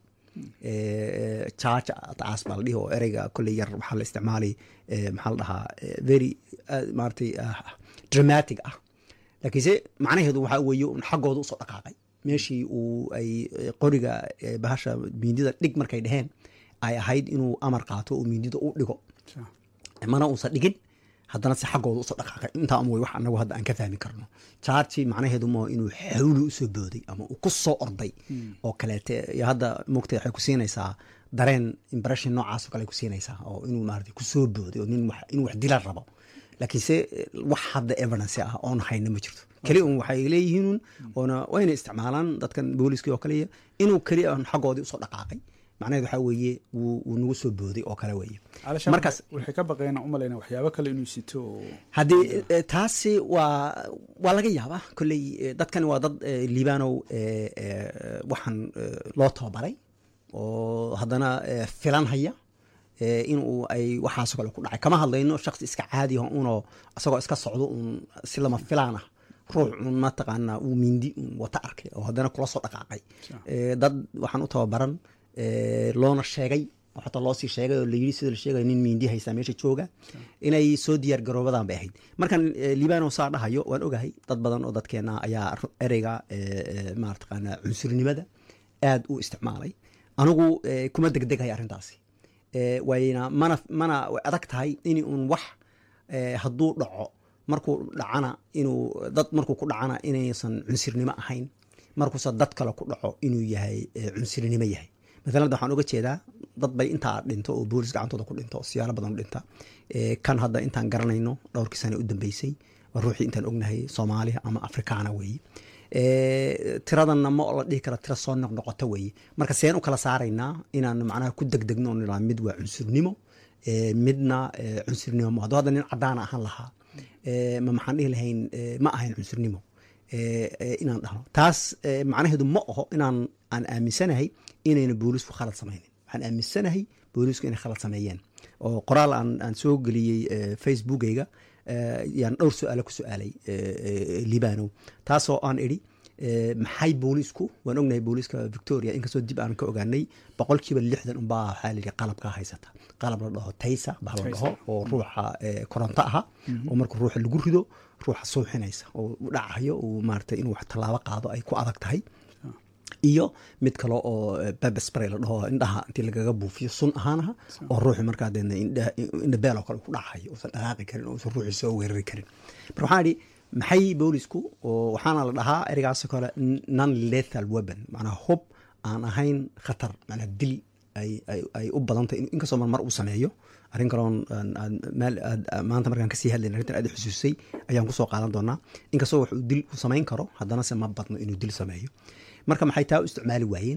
jaaja taas baa la dhihi oo ereyga kolley yar waxaa la isticmaalay eh, maxaa la dhahaa eh, very ah, maaragtay ah, dramatic ah laakiinse macnaheedu waxaa weeye un xaggooda usoo dhaqaaqay meeshii uu ay eh, qoriga eh, bahasha mindida dhig markay dheheen ay ahayd inuu amar qaato oo mindida u dhigo mana uusan dhigin haddana si xaggooda usoo dhaqaaqay intaa un way wax anagu hadda aan ka fahmi karno jaarji macnaheedu ma inuu xawli usoo booday ama uu ku soo orday oo kaleete iyo hadda mogta waxay ku siinaysaa dareen impression noocaas oo kale ay ku siinaysaa oo inuu maarata kusoo booday oo nin wax- inuu wax dila rabo laakiinse eh, wax hadda evidence ah oon hayna ma jirto keli un waxay leeyihiin oona wayna isticmaalaan dadkan booliskii oo kale inuu keli un xaggoodii usoo dhaqaaqay macnaheedu waxaa weeye wuu wuu nagu soo booday oo kale weeye calashaan markaas waxay ka baqeen u malayna waxyaabo kale inuu sito oo haddii eh, taasi waa waa laga yaabaa kolley eh, dadkani waa dad eh, liibanow eh, eh, waxaan eh, loo tababaray oo haddana eh, filan haya eh, inuu ay waxaasoo kale ku dhacay kama hadlayno shaksi iska caadi ah unoo isagoo iska socdo un si lama filaan ah ruux un mataqaanaa uu mindi un wata arkay oo haddana kula soo dhaqaaqay Eh, dad waxaan u tababaran eh, loona sheegay oo xataa loo sii sheegay oo layidhi sida la sheegay nin mindi haystaa meesha jooga inay soo diyaar garoobadan bay ahayd markan eh, liibano saa dhahayo waan ogahay dad badan oo dadkeena ayaa ru- ereyga eh, eh, maartaqaana cunsurnimada aad u isticmaalay anigu eh, kuma degdeghay arrintaasi Eh, wayna mana mana way adag tahay in un wax eh, hadduu dhaco markuu dhacana inuu dad markuu ku dhacana inaysan cunsurnimo ahayn markuuse dad kale ku dhaco inuu yahay eh, cunsurnimo yahay maalan hadda waxaan uga jeedaa dad bay intaa dhinto oo boolis gacantooda ku dhinto oo siyaalo badan u dhinta Eh, kan hadda intaan garanayno dhowrkii sane u dambeysay waa ruuxii intaan ognahay soomaaliya ama afrikaana weeye Eh, tiradanna ma la dhihi kara tira soo noqnoqota weeye marka seen u kala saaraynaa inaan macnaha ku degdegno oo nidhaa mid waa cunsurnimo eh, midna eh, cunsurnimo ma hadduu hadda nin cadaan ahaan lahaa eh, ma maxaan dhihi lahayn eh, ma ahayn cunsurnimo eh, eh, inaan dhahno taas eh, macnaheedu ma aho inaan aan aaminsanahay inayna boolisku khalad samaynin waxaan aaminsanahay boolisku inay khalad sameeyeen oo qoraal aan, aan soo geliyey eh, facebookayga eh, yaan dhowr su-aalo ku su-aalay eh, eh, libanow taasoo aan idhi eh, maxay boolisku waan ognahay booliska victoria inkastoo dib aan ka ogaanay boqolkiiba lixdan unbaa waxaa la yidhi qalabkaa haysata qalab la dhaho taysa baa la dhaho oo ruuxa eh, koronto aha oo marka ruuxa lagu rido ruuxa suuxinaysa oo u dhacayo uu maarata inuu wax tallaabo qaado ay ku adag tahay iyo mid kale oo bebespray la dhaho indhaha intii lagaga buufiyo sun ahaanaha oo ruuxi markaa deedna indha- indha beel oo kale ku dhacayo uusan dhaqaaqi karin oo uusan ruuxi soo weerari karin marka waxaan idhi maxay boolisku oo waxaana la dhahaa ereygaasoo kale non lethal weapon macnaa hub aan ahayn khatar macnaa dil ay ay- ay u badan tahay inkastoo mar mar uu sameeyo arrin kaloon aan- aan meel aad- maanta markaan kasii hadlayn arrintan aad i xusuusay ayaan kusoo qaadan doonaa inkastoo wax uu dil u samayn karo haddana se ma badno inuu dil sameeyo marka maxay taa u isticmaali waayeen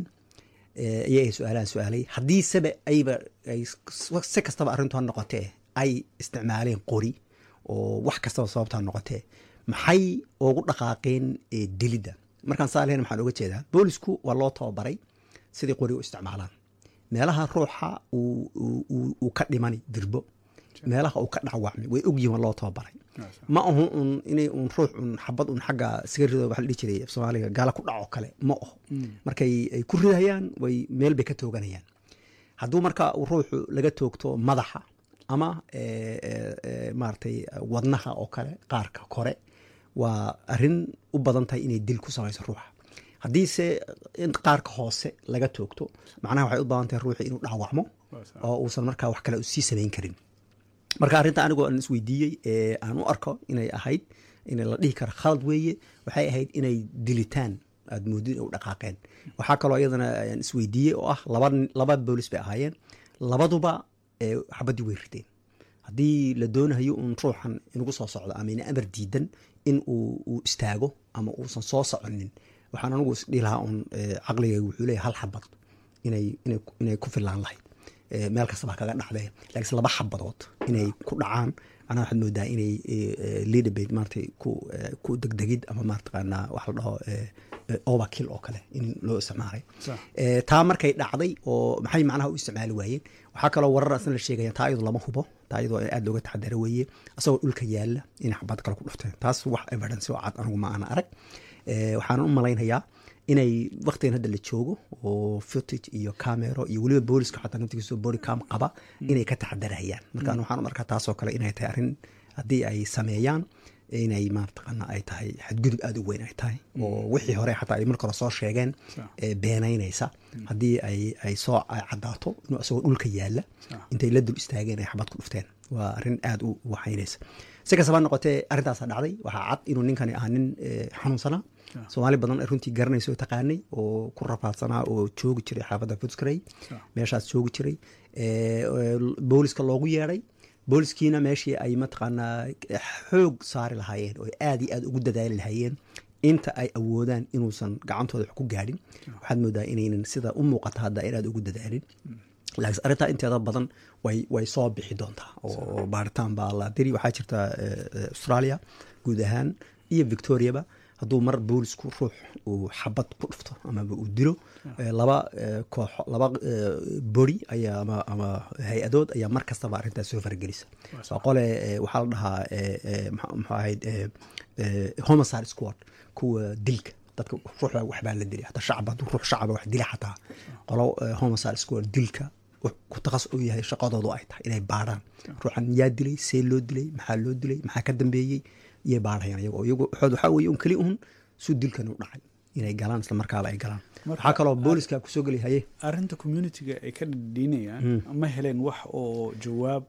Eh, iyaga su-aalahan su-aalay haddii sebe ayba ay s- si kastaba arrintu ha noqotee ay isticmaaleen qori oo wax kastaba sababta ha noqotee maxay ugu dhaqaaqeen eh, dilidda markaan saa lehayn maxaan oga jeedaa boolisku waa loo tababaray sidii qori u isticmaalaan meelaha ruuxa uu- uu uu- uu ka dhimani dirbo meelaha uu ka dhacwacmay way ogyihin waa loo tababaray ma ahu un inay un ruux un xabad un xagga iskaga rido waxa la dhihi jiray af soomaaliga gaala ku dhaco kale ma aho markay ay ku ridayaan way meel bay ka tooganayaan hadduu marka uu ruuxu laga toogto madaxa ama eh, eh, eh, maaragtay wadnaha oo kale qaarka kore waa arrin u badan tahay inay dil ku samayso ruuxa haddiise in qaarka hoose laga toogto macnaha waxay u badan tahay ruuxi inuu dhaawacmo oo uusan markaa wax kale sii samayn karin marka arrinta anigoo aan isweydiiyey ee aan u arko inay ahayd in la dhihi karo khalad weeye waxay ahayd inay dilitaan aad moodid u dhaqaaqeen waxaa kaloo iyadana aan isweydiiyey oo ah laba laba boolis bay ahaayeen labaduba ee xabaddii way rideen haddii la doonayo uun ruuxan inugu soo socdo ama ina amar diidan in uu uu istaago ama uusan soo soconin waxaan anigu isdhihi lahaa uun eh, caqligayga wuxuu leeyahay hal xabad inay inay inay ku filaan lahayd Eh, meel kastaba ha kaga dhacdee laakiinse laba xabadood inay ku dhacaan anaa waxaad moodaa inay leaderbate maaragtay ku eh, ku degdegid ama maartaqaanaa wax la dhaho eh, eh, overkill oo kale in loo isticmaalay Sax. Eh, taa markay dhacday oo maxay macnaha u isticmaali waayeen waxaa kaloo warar asna la sheegaya taa iyadu lama hubo taa iyadoo aad looga taxadara weeye asagoo dhulka yaala inay xabad kale ku dhufteen taas wax evidence oo cad anigu ma ana arag Eh, waxaan u malaynayaa inay waqtigan hadda la joogo oo footage iyo camero iyo weliba booliska xataa naftigiisa body cam qaba inay ka taxadarayaan marka anu waxaan u arkaa taasoo kale inay tahay arrin haddii ay sameeyaan inay maartaqana ay tahay xadgudub aada u weyn ay tahay oo wixii hore xataa ay marka hore soo sheegeen ee beenaynaysa haddii ay ay soo caddaato inuu isagoo dhulka yaala intay la dul istaageen ay xabad ku dhufteen waa arrin aada u waxaynaysa si kastaba ha noqotee arrintaasa dhacday waxaa cad inuu ninkani ahaa nin eh, xanuunsanaa soomaali badan ay runtii garanaysa oo taqaanay oo ku rafaadsanaa oo joogi jiray xaafadda footscray meeshaas joogi jiray Eh, eh, booliska loogu yeedhay booliskiina meeshii ay mataqaanaa xoog saari lahaayeen oo aad iyo aad ugu dadaali lahaayeen inta ay awoodaan inuusan gacantooda wax ku gaadhin waxaad moodaa inaynan sida u muuqata hadda in aad ugu dadaalin laakiin arrintaa inteeda badan way way soo bixi doontaa oo baaritaan baa la diri waxaa jirta eh, eh, australia guud ahaan iyo victoriaba hadduu mar boolisku ruux uu xabad ku dhufto amaba uu dilo eh, laba eh, kooxo laba eh, bori ayaa ama ama hay-adood ayaa mar kastaba arrintaas soo faragelisa waa qole eh, waxaa la dhahaa eh, eh, maxaa maxaa ahayd eh, eh, homicide squad kuwa dilka dadka ruuxa waxbaa la dilay hataa shacab hadduu ruux shacaba wax dila xataa qolo eh, homicide squad dilka wax ku takas u yahay shaqadoodu ay tahay inay baarhaan ruuxan yaa dilay see loo dilay maxaa loo dilay maxaa ka dambeeyey iyay baarhayaan iyago iyagu waxood waxaa weeye un keli un suu dilkan u dhacay inay galaan isla markaaba ay galaan waxaa kaloo booliska kusoo geli haye arrinta communitiga ay ka dhadhiinayaan ma heleen wax oo jawaab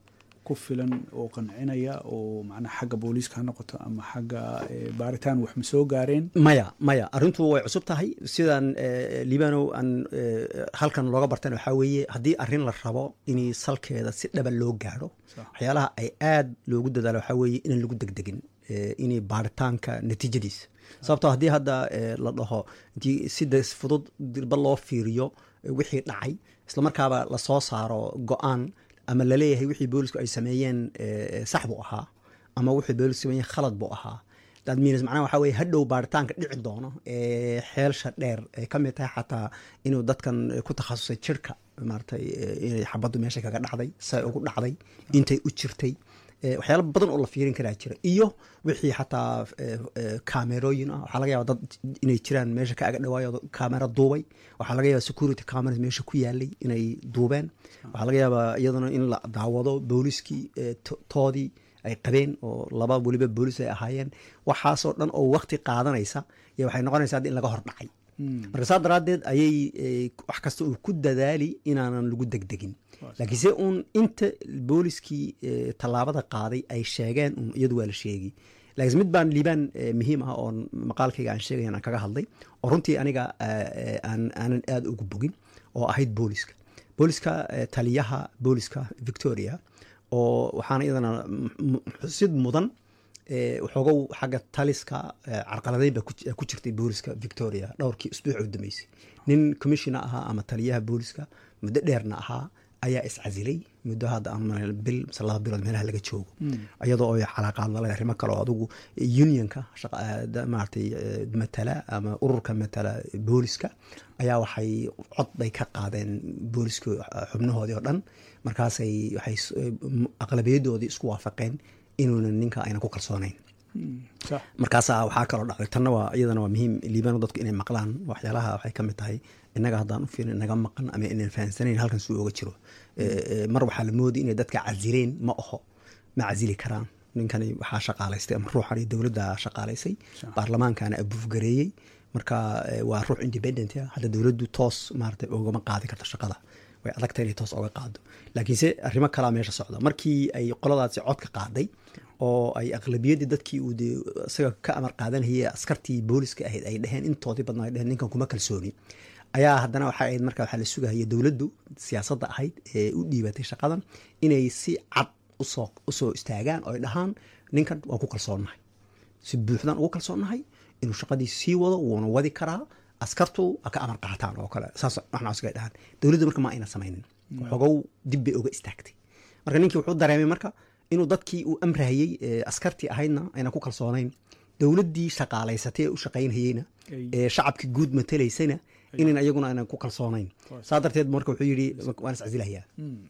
ku filan oo qancinaya oo macnaha xagga booliiska ha noqoto ama xagga eh, baaritaan wax ma soo gaareen maya maya arrintu way cusub tahay sidaan eh, libanow aan eh, halkan looga bartan waxaa weeye haddii arrin la rabo in salkeeda si dhaba loo gaadho Sax. waxyaalaha ay aad loogu dadaalo waxaa weeye inaan lagu degdegin eh, inay baaritaanka natiijadiisa sababtoo haddii hadda eh, la dhaho intii sida fudud dirba loo fiiriyo eh, wixii dhacay islamarkaaba lasoo saaro go-aan ama laleeyahay wixii boolisku ay sameeyeen eh, sax buu ahaa ama wixii boolisku sameeyeen khalad buu ahaa that means macnaha waxaa weye hadhow baaritaanka dhici doono ee xeelsha dheer ay ka mid tahay xataa inuu dadkan ku takhasusay jirka maaratay eh, inay xabaddu meesha kaga dhacday say ugu dhacday intay u jirtay eh, waxyaalo badan oo la fiirin karaa jira iyo wixii xataa eh, eh, kaamerooyin ah waxaa laga yaaba dad inay jiraan meesha ka aga dhawaayo kaamera duubay waxaa laga yaaba security cameras meesha ku yaalay inay duubeen waxaa laga yaabaa iyaduna in la daawado booliskii eh, to- toodii ay qabeen oo laba weliba boolis ay ahaayeen waxaasoo dhan oo wakti qaadanaysa iyo waxay noqonaysaa hadda in laga hor dhacay marka saa daraaddeed ayay eh, wax kasta uu ku dadaali inaanan lagu degdegin laakiinse uun inta booliskii eh, tallaabada qaaday ay sheegeen un iyadu waa la sheegi laakiin mid baan liibaan eh, muhiim ah oo maqaalkayga aan sheegayan aan kaga hadlay oo runtii aniga eh, eh, aan aanan aada ugu bogin oo ahayd booliska booliska eh, taliyaha booliska victoria oo waxaana iyadana m- m- xusid mudan eh, waxoogow xagga taliska eh, carqaladeyn ba ku ji- ku jirtay booliska victoria dhowrkii usbuuc u dambeysay nin commissioner ahaa ama taliyaha booliska muddo dheerna ahaa ayaa iscasilay muddo hadda aan malayn bil mise laba bilood meelaha laga joogo iyadoo ay calaaqaad la leh arrimo kale oo adigu unionka shaqa- eh, da- maaragtay eh, matala ama ururka matala booliska ayaa waxay cod bay ka qaadeen booliska xubnahoodii oo dhan markaasay waxay s- eh, m- aqlabiyadoodii isku waafaqeen inuuna ninka ayna ku kalsoonayn sax markaasaa waxaa kaloo dhacday tanna waa iyadana waa muhiim liibano dadku inay maqlaan waxyaalaha waxay ka mid tahay innaga haddaan u fiirin inaga maqan ama inaan fahansanayn halkan suu oga jiro Eh, eh, mar waxaa la moodi inay dadka casileen ma aho ma casili karaan ninkani waxaa shaqaalaystay ama ruuxan iyo dowladda shaqaalaysay baarlamaankana abuufgareeyey marka eh, waa ruux independent ah hadda dowladdu toos maarata ugama qaadi karto shaqada way adagta inay toos oga qaado laakiinse arrimo kalaa meesha socda markii ay qoladaasi codka qaaday oo ay aqlabiyaddii dadkii uu dee isaga ka amar qaadanayay askartii booliska ahayd ay dheheen intoodii badnaa ay dheheen ninkan kuma kalsooni ayaa haddana waxay ahayd marka waxaa la sugahaya dowladdu siyaasadda ahayd ee u dhiibatay shaqadan inay si cad usoo usoo istaagaan oo ay dhahaan ninkan waan ku kalsoonnahay si buuxdaan ugu kalsoonnahay inuu shaqadii sii wado wuuna wadi karaa askartu ha ka amar qaataan oo kale saas waxnaasgay dhahaan dowladdu marka ma ayna samaynin xogow dib bay oga istaagtay marka ninkii wuxuu dareemay marka inuu dadkii uu amrahayey ee askartii ahaydna ayna ku kalsoonayn dowladdii shaqaalaysatay ee u shaqaynhayeyna Ay. ee shacabkii guud matalaysayna inan iyaguna aynan ku kalsoonayn saa darteed marka wuxuu yidhi waan iscasilayaa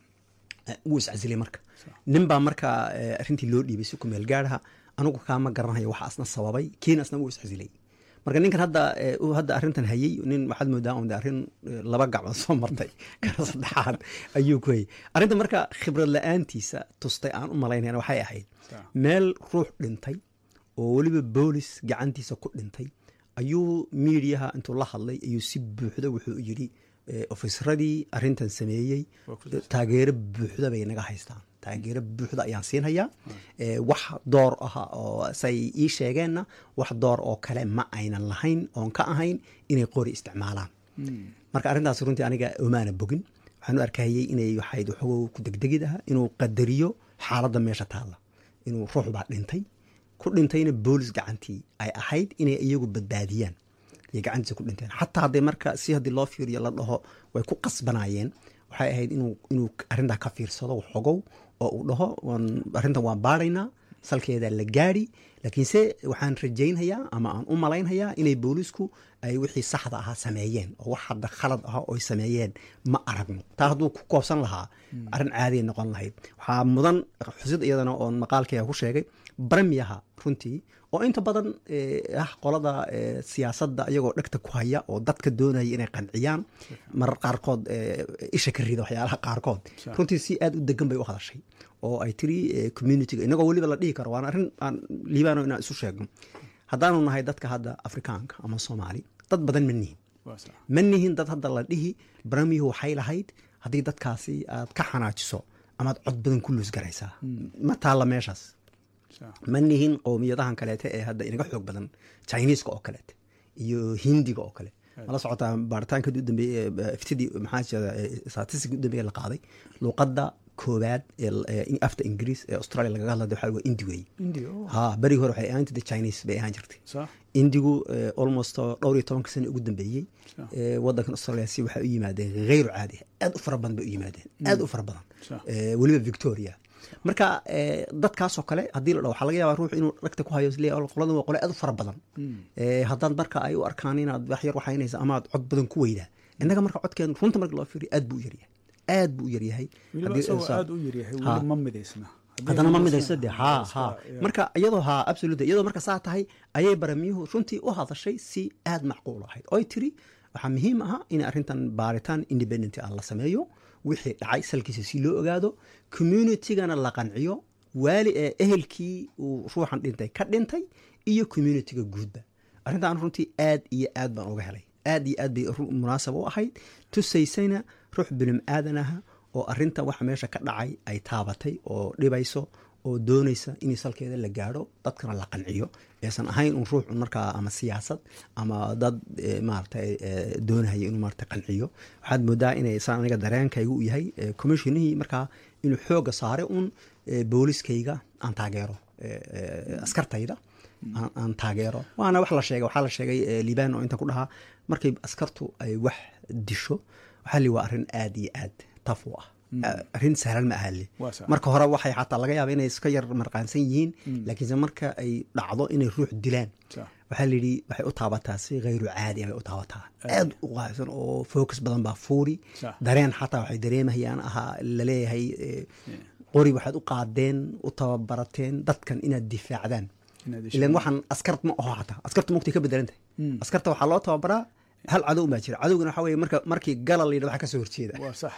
wuu iscasilay marka nin baa marka eh, arrintii loo dhiibay si ku meel gaaraha anigu kaama garanayo waxa asna sababay kiina asna wuu iscasilay marka ninkan hadda eh, uu hadda arrintan hayey nin waxaad moodaa un de arrin eh, laba gacmood soo martay kana saddexaad ayuu ku hayay arrinta marka khibrad la-aantiisa tustay aan u malaynayna waxay ahayd meel ruux dhintay oo weliba boolis gacantiisa ku dhintay ayuu miidiyaha intuu la hadlay ayuu si buuxda wuxuu yidhi eh, ofisaradii arrintan sameeyey taageero buuxda bay naga haystaan taageero buuxda ayaan siinhayaa Eh, wax door ah oo say ii sheegeenna wax door oo kale ma aynan lahayn oon ka ahayn inay qori isticmaalaan marka arrintaas runtii aniga omaana bogin waxaan u arkayay inay waxayd waxogow ku degdegid ah inuu qadariyo xaaladda meesha taalla inuu ruux baa dhintay ku dhintayna boolis gacantii ay ahayd inay iyagu badbaadiyaan iyo gacantiisa ku dhinteen xataa hadday marka si haddii loo fiiriyo la dhaho way ku qasbanayeen waxay ahayd inuu inuu arrintaa ka fiirsado xogow oo uu dhaho waan arrintan waan baaraynaa salkeedaa la gaadhi laakiinse waxaan rajaynhayaa ama aan u malaynhayaa inay boolisku ay wixii saxda ahaa sameeyeen oo wax hadda khalad ah oo ay sameeyeen ma aragno taa hadduu ku koobsan lahaa arrin caadiya noqon lahayd waxaa mudan xusid iyadana oon maqaalkayga ku sheegay baramiyaha runtii oo inta badan eh, ah qolada eh, siyaasadda iyagoo dhegta ku haya oo dadka doonaya inay qanciyaan marar qaarkood eh, isha ka rida waxyaalaha qaarkood runtii si aad u degan bay u hadashay oo ay tiri eh, communityga inagoo weliba la dhihi karo waana arrin aan liibaano inaan isu sheegno haddaanu nahay dadka hadda afrikaanka ama soomaali dad badan ma nihin waa sax ma nihin dad hadda la dhihi baramiyuhu waxay lahayd haddii dadkaasi aad ka xanaajiso amaad cod badan ku luus garaysaa ma taalla meeshaas Sax. ma nihin qowmiyadahan kaleete ee hadda inaga xoog badan chiniiska oo kaleete iyo hindiga oo kale mala socotaa baaritaanka u dambeeye iftidii maxaa jira statistic u dambeeye la qaaday luuqadda koowaad ee ee afta ingiriis ee australia lagaga hadlada waxaa waa indi weeye india oh, ha berigi hore waxay ahaan jirtay chinese bay ahaan jirtay sax indigu eh, almost dhowr iyo tobanka sano ugu dambeeyey eh, wadankan australia si waxay u yimaadeen hayru caadi aad u fara badan bay u yimaadeen aad u fara badan Sax. Eh, weliba victoria marka eh, dadkaasoo kale haddii la dhaho waxaa laga yaabaa ruux inuu dhagta ku hayo isleeyahay "Oh, qoladan waa qole aad u fara badan Eh, haddaad marka ay u arkaan inaad wax yar waxaynaysa ama aad cod badan ku weydaa innaga marka codkeen runta marka loo fiiriyo aad buu u yaryahay aad buu u yaryahay weliba Haddii- isagoo sa- aad u yaryahay Ha. weli ma midaysna Haddii haddana ma midaysna, midayso de ha waa iska- ha yeah. marka iyadoo ha absolute iyadoo marka saa tahay ayay baramiyuhu runtii u hadashay si aad macquul ahayd oy tiri waxaa muhiim aha in arrintan baaritaan independent ah la sameeyo wixii dhacay salkiisa si loo ogaado communitygana la qanciyo waali ee ehelkii uu ruuxan dhintay ka dhintay iyo communityga guudba arrintan runtii aad iyo aad baan uga helay aad iyo aad bay ru- munaasab u ahayd tusaysayna ruux bilim aadan aha oo arrinta waxa meesha ka dhacay ay taabatay oo dhibayso oo doonaysa in salkeeda la gaadho dadkana la qanciyo aysan ahayn un ruux un markaa ama siyaasad ama dad eh, maaragtay eh, doonaya inuu maaragtay qanciyo waxaad moodaa inay saan aniga dareenkaygu u yahay eh, commissionihii markaa inuu xooga saaray un eh, booliskayga aan taageero eh, eh, askartayda aan- aan taageero waana wax la sheegay waxaa la sheegay eh, liibaan oo inta ku dhahaa markay askartu ay wax disho waxaa li waa arrin aad iyo aad taf u ah arrin sahlan ma aha li Waa sax. marka hore waxay xataa laga yaaba inay iska yar marqaansan yihiin laakiinse marka ay dhacdo inay ruux dilaan Sax. waxaa layidhi waxay u taabataa si hayru caadi ah bay u taabataa aad u qaabsan oo focus badan baa fuuri Sax. dareen xataa waxay dareemayaan ahaa laleeyahay eh, qori waxaad u qaadeen u tababarateen dadkan inaad difaacdaan Inaad ilan dishaan. waxaan askar ma aho xataa askarta mugtay ka bedelan tahay askarta waxaa loo tababaraa hal cadow baa jira cadowgana waxaa weye marka markii gala la yidhahdo waxa ka soo horjeeda waa sax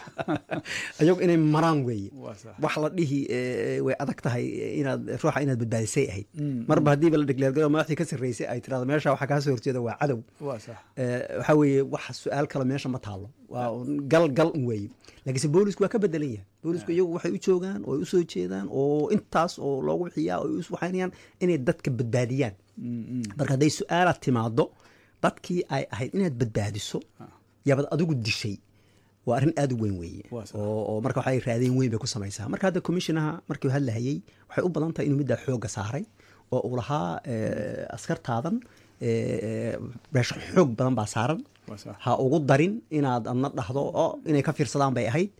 ayagu inay maraan weeye Waa sax. wax la dhihi eh, way adag tahay inaad ruuxa inaad badbaadisay ahayd marba haddiiba la dhigleergalo madaxdii ka sarreysay ay tirahdo meesha waxa kaa soo horjeeda waa cadow waa sax Eh, waxaa weeye wax su-aal kale meesha ma taalo waa un gal gal un weeye laakiinse boolisku waa ka bedelan yahay boolisku iyagu waxay u joogaan oo ay usoo jeedaan oo intaas oo loogu bixiyaa oo ay us waxaynayaan inay dadka badbaadiyaan marka hadday su-aalaad timaado dadkii ay ahayd inaad badbaadiso yaabad adigu dishay waa arrin aad u weyn weeye Waa sax. oo oo marka waxay raadeen weyn bay ku samaysaa marka hadda commissionaha markii hadlahayey waxay u badan tahay inuu middaa xoogga saaray oo uu lahaa eh, askartaadan eh, beesho xoog badan baa saaran Waa sax. ha ugu darin inaad adna dhahdo oo inay ka fiirsadaan bay ahayd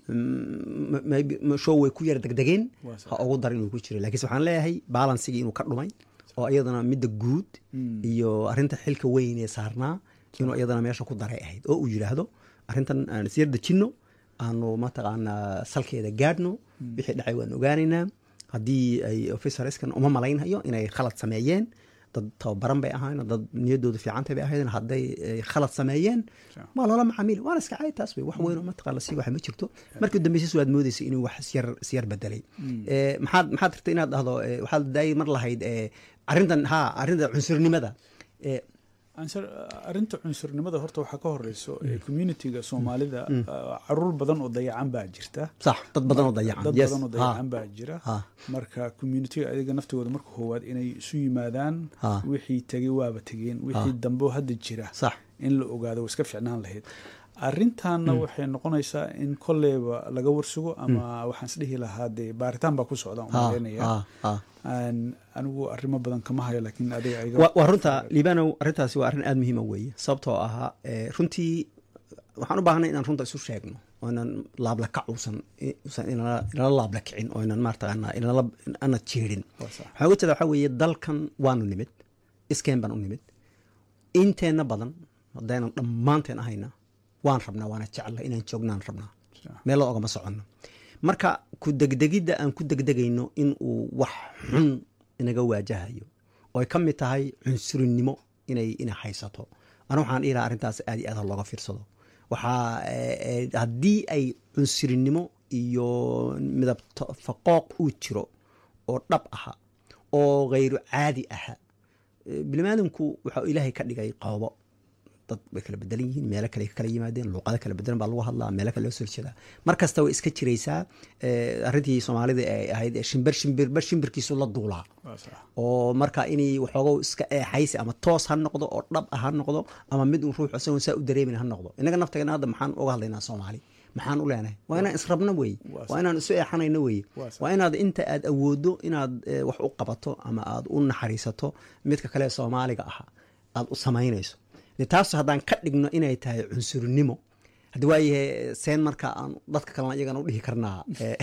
Mm, maybe- ma- show way ku yara degdegeen Waa sax. ha ugu darin inuu ku jiro laakiinse waxaan leeyahay balansigii inuu ka dhumay oo iyadana midda guud iyo arrinta xilka weyn ee saarnaa inuu iyadana meesha ku daray ahayd oo uu yidhaahdo arrintan aan isyar dejinno aanu mataqaanaa salkeeda gaadhno wixii dhacay waan ogaanaynaa haddii ay officerskan uma malaynhayo inay khalad sameeyeen dad tababaran bay ahayn dad niyaddoodu fiicantay bay ahayd hadday ay khalad sameeyeen waa loola macaamiil waana iska caadi taas wey wax weyn oo mataqaan la sii waxa ma jirto markii dambeysis waad moodeysa inuu wax isyar isyar bedelay Eh, maxaad maxaad rabtay inaad dhahdo eh, waxaad daayay mar lahayd eh, arrintan ha arrinta cunsurnimada Eh, Ansar- arrinta cunsurnimada horta waxaa ka horeyso ee communitiga soomaalida ah, caruur badan oo dayacan baa jirta sax dad badan oo dayacan dad yes. badan oo Ha. dayacan baa jira Ha. marka communitiga ayaga naftigooda marka koowaad inay isu yimaadaan Ha. wixii tegey waaba tegeen wixii dambe oo hadda jira sax in la ogaado way iska ficnaan lahayd arrintanna waxay noqonaysaa in kolleyba laga warsugo ama waxaan isdhihi lahaa dee baaritaan baa ku socda Ha, umaleynaya ha, ha. Aan- anigu arrimo badan kama hayo laakiin adiga iga waa waa runta liibanow arrintaasi waa arrin aada muhiima weeye sababtoo ahaa eh, runtii waxaan u baahnay inaan runta isu sheegno oo inaan laabla kac uusan uusan inala inala laabla kicin oo inaan maartaqaanaa inala ana jeedin Waa sax. waxaan uga jeeda waxaa weeye dalkan waanu nimid iskeen baan u nimid inteenna badan haddaynan dhammaanteen ahayna waan rabnaa waana jecla inaan joognaan rabnaa meel loo ogama soconno marka ku degdegidda aan ku degdegayno in uu wax xun inaga waajahayo oo ay ka mid tahay cunsurinimo inay inay haysato ana waxaan dhihi lahaa arrintaas aad iyo aad ha looga fiirsado waxaa eh, eh, haddii ay cunsurinimo iyo midab to- faqooq uu jiro oo dhab aha oo khayru caadi aha Eh, biniaadamku waxaa ilaahay ka dhigay qoobo dad way kala bedelan yihiin meelo kale ka kala yimaadeen luuqado kala bedelan baa lagu hadlaa meelo kale loo soo jeedaa mar kasta way iska jiraysaa eh, arrintii soomaalida ay ahayd ee shimbir shimbirba shimbirkiisu la duulaa waa sax oo marka inay waxoogo iska eexaysi ama toos ha noqdo oo dhab ah ha noqdo ama mid un ruux isagoon saa u dareemin ha noqdo inaga nafteena hadda maxaan uga hadlaynaa soomaali maxaan u leenahay waa inaan israbno weeye Waa waa inaan isu eexanayno weeye Waa sax. waa inaad inta aad awoodo inaad eh, wax u qabato ama aad u naxariisato midka kale ee soomaaliga aha aad u samaynayso de taas haddaan ka dhigno inay tahay cunsurnimo haddi waayahe seen marka aan dadka kalena iyagana u dhihi karnaa eh,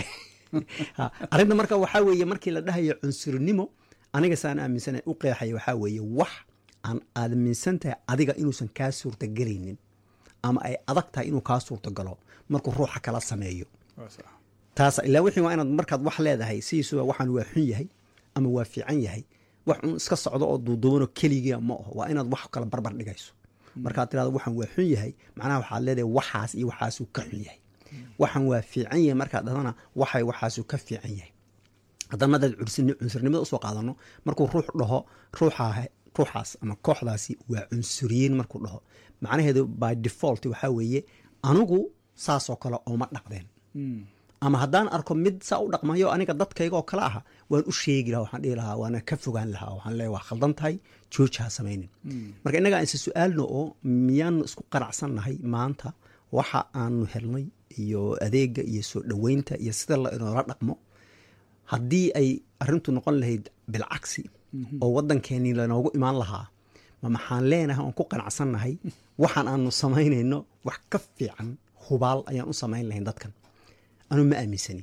ha, arrinta marka waxaa weeye markii la dhahayo cunsurnimo aniga saan aaminsana u qeexaya waxaa weeye wax aan aaminsan tahay adiga inuusan kaa suurtagelaynin ama ay adag tahay inuu kaa suurtagalo markuu ruuxa kala sameeyo waa sax taas ilaa wixii waa inaad markaad wax leedahay sidiisuba waxaan waa xun yahay ama waa fiican yahay wax un iska socdo oo duuduubanoo keligiia ma aho waa inaad wax kala barbar dhigayso markaad tirahdo waxaan waa xun yahay macnaha waxaad leedahay waxaas iyo waxaasuu ka xun yahay waxaan waa fiican yahay markaad dhahdana waxay waxaasuu ka fiican yahay haddana madaad cursin- cunsurnimada usoo qaadano markuu ruux dhaho ruuxa ruuxaas ama kooxdaasi waa cunsuriyiin markuu dhaho macnaheedu by default waxaa weeye anigu saasoo kale ooma dhaqdeen ama haddaan arko mid saa u dhaqmayo aniga dadkayga oo kale aha waan u sheegi lahaa waxaan dhihi lahaa waana ka fogaan lahaa waxaan leeyahay waa khaldan tahay jooji ha samaynin marka innaga aan isa su-aalno oo miyaanu isku qanacsannahay maanta waxa aanu helnay iyo adeega iyo soo dhoweynta iyo sida la inoola dhaqmo haddii ay arrintu noqon lahayd bilcagsi oo waddankeenii lanoogu imaan lahaa ma maxaan leenahay oon ku qanacsannahay waxaan aanu samaynayno wax ka fiican hubaal ayaan u samayn lahayn dadkan anu ma aaminsani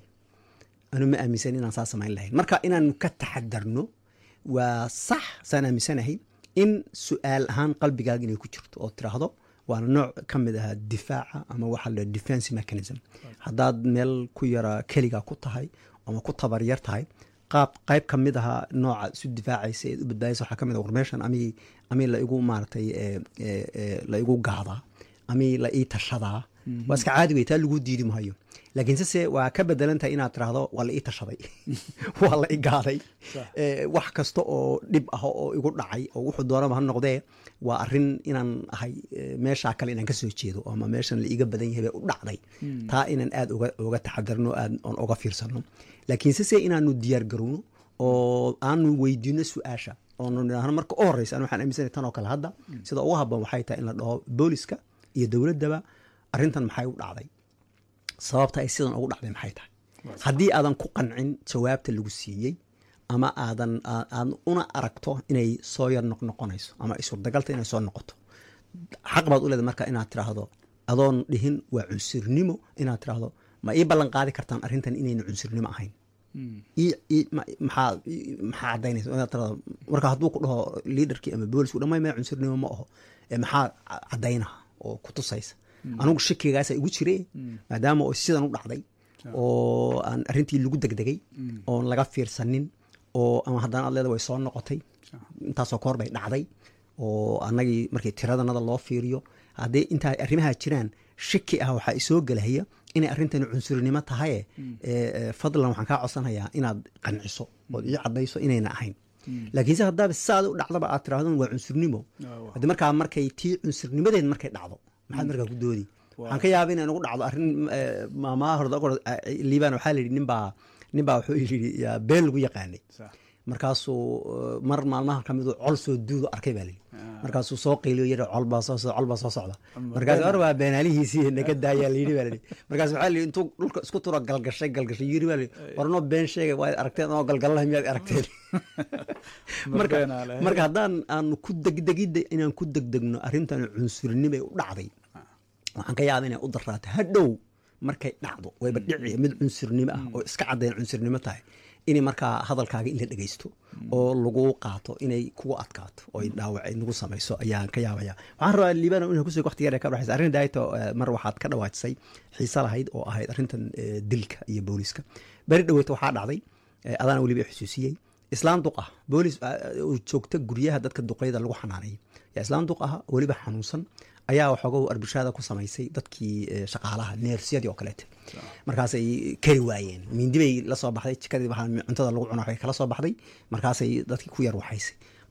anu ma aaminsani inaan saa samayn lahayn marka inaanu ka taxadarno waa sax saan aaminsanahay in su-aal ahaan qalbigaaga inay ku jirto oo tiraahdo waana nooc ka mid ahaa difaaca ama waxa la defense mechanism haddaad meel ku yara keligaa ku tahay ama ku tabaryar tahay qaab qayb ka mid ahaa nooca isu difaacaysa eed u badbaadaysa waxaa ka mid ah war meeshan ami ami la igu maaragtay eh, eh, eh, la igu gaadaa ami la ii tashadaa waa iska caadi wey taa lagu diidi mahayo laakiin sese waa ka bedelan tahay inaad tiraahdo waa la ii tashaday waa la ii gaaday Eh, wax kasta oo dhib ah oo igu dhacay oo wuxuu doonaba ha noqdee waa arrin inaan ahay eh, meeshaa kale inaan ka soo jeedo ama meeshan la iiga badan yahay bay u dhacday taa inaan aad uga uga taxadarno aad oon uga fiirsano laakiin sese inaanu diyaar garowno oo aanu weydiino su-aasha oonu nidhaahno marka u horeysa an waxaan aaminsanay tan oo kale hadda sida ugu habboon waxay tahay in la dhaho booliska iyo dowladdaba arrintan maxay u dhacday sababta ay sidan ugu dhacday maxay tahay haddii aadan ku qancin jawaabta lagu siiyey ama aadan aa- aad una aragto inay soo yar noqnoqonayso ama ay suurtagalta inay soo noqoto xaq baad u leedahay marka inaad tiraahdo adoon dhihin waa cunsurnimo inaad tiraahdo ma ii ballan qaadi kartaan arrintan inayna cunsurnimo ahayn ii- ii- ma- maxaa ii- maxaa cadaynaysa inaad tiraahdo marka hadduu ku dhaho liidarkii ama boolisku dhamay maya cunsurnimo ma aho ee maxaa ca- cadaynaha oo ku tusaysa anigu shakigaasa igu jire maadaama oo sidan u dhacday oo aan arrintii lagu degdegay oon laga fiirsanin oo ama haddana aad leeda way soo noqotay intaasoo koor bay dhacday oo annagii markii tiradanada loo fiiriyo haddii intaa arrimaha jiraan shaki ah waxaa isoo gelahaya inay arrintani cunsurinimo tahaye ee, ee, fadlan waxaan kaa codsanayaa inaad qanciso ood ii cadayso inayna ahayn laakiinse haddaaba saada u dhacdaba aad tirahdon waa cunsurnimo haddii markaa markay tii cunsurnimadeed markay dhacdo maxaad markaa ku doodi waxaan ka yaaba inay nagu dhacdo arrin eh, maamaha horde liibaan waxaa la yidhi ninbaa ninbaa wuxuu yidhi yaa been lagu yaqaanay Sax. markaasuu eh, mar maalmaha ka midu col soo duudo arkay baa layidhi markaasuu soo qayliyo yidhi col baa soo socda col baa soo socda markaas or waa beenaalihiisii naga daayaa layidhi baa layidhi markaas waxaa layidhi intuu dhulka isku turo galgashay galgashay yidhi baa layidhi warnoo been sheegay waad aragteen oo galgalaha miyaad aragteen marka beenaa leh. marka haddaan aanu ku degdegida inaan ku degdegno arrintan cunsurnimay u dhacday waxaan ka yaaba inay u daraato hadhow markay dhacdo wayba dhici mid cunsurnimo ah oo iska caddayn cunsurnimo tahay inay markaa hadalkaaga in la dhegeysto oo lagu qaato inay kugu adkaato oo ay dhaawac ay nagu samayso ayaan ka yaabaya waxaan rabaa liibano inaan kusoo waqti yar ee ka dhaxaysa arrin daayto mar waxaad ka dhawaajisay xiise lahayd oo ahayd arrintan eh, dilka iyo booliska beri dhaweyta waxaa dhacday eh, adaana weliba xusuusiyey islaan duq ah boolis ah, oo joogta guryaha dadka duqeyda lagu xanaaneeyo yaa islaan duq ah weliba xanuunsan ayaa waxooga arbushaada ku samaysay dadkii eh, shaqaalaha neersyadii oo kaleete markaasay kari waayeen mindi bay la soo baxday jikadii waxaa cuntada lagu cuna waxay kala soo baxday markaasay dadkii ku yar waxaysay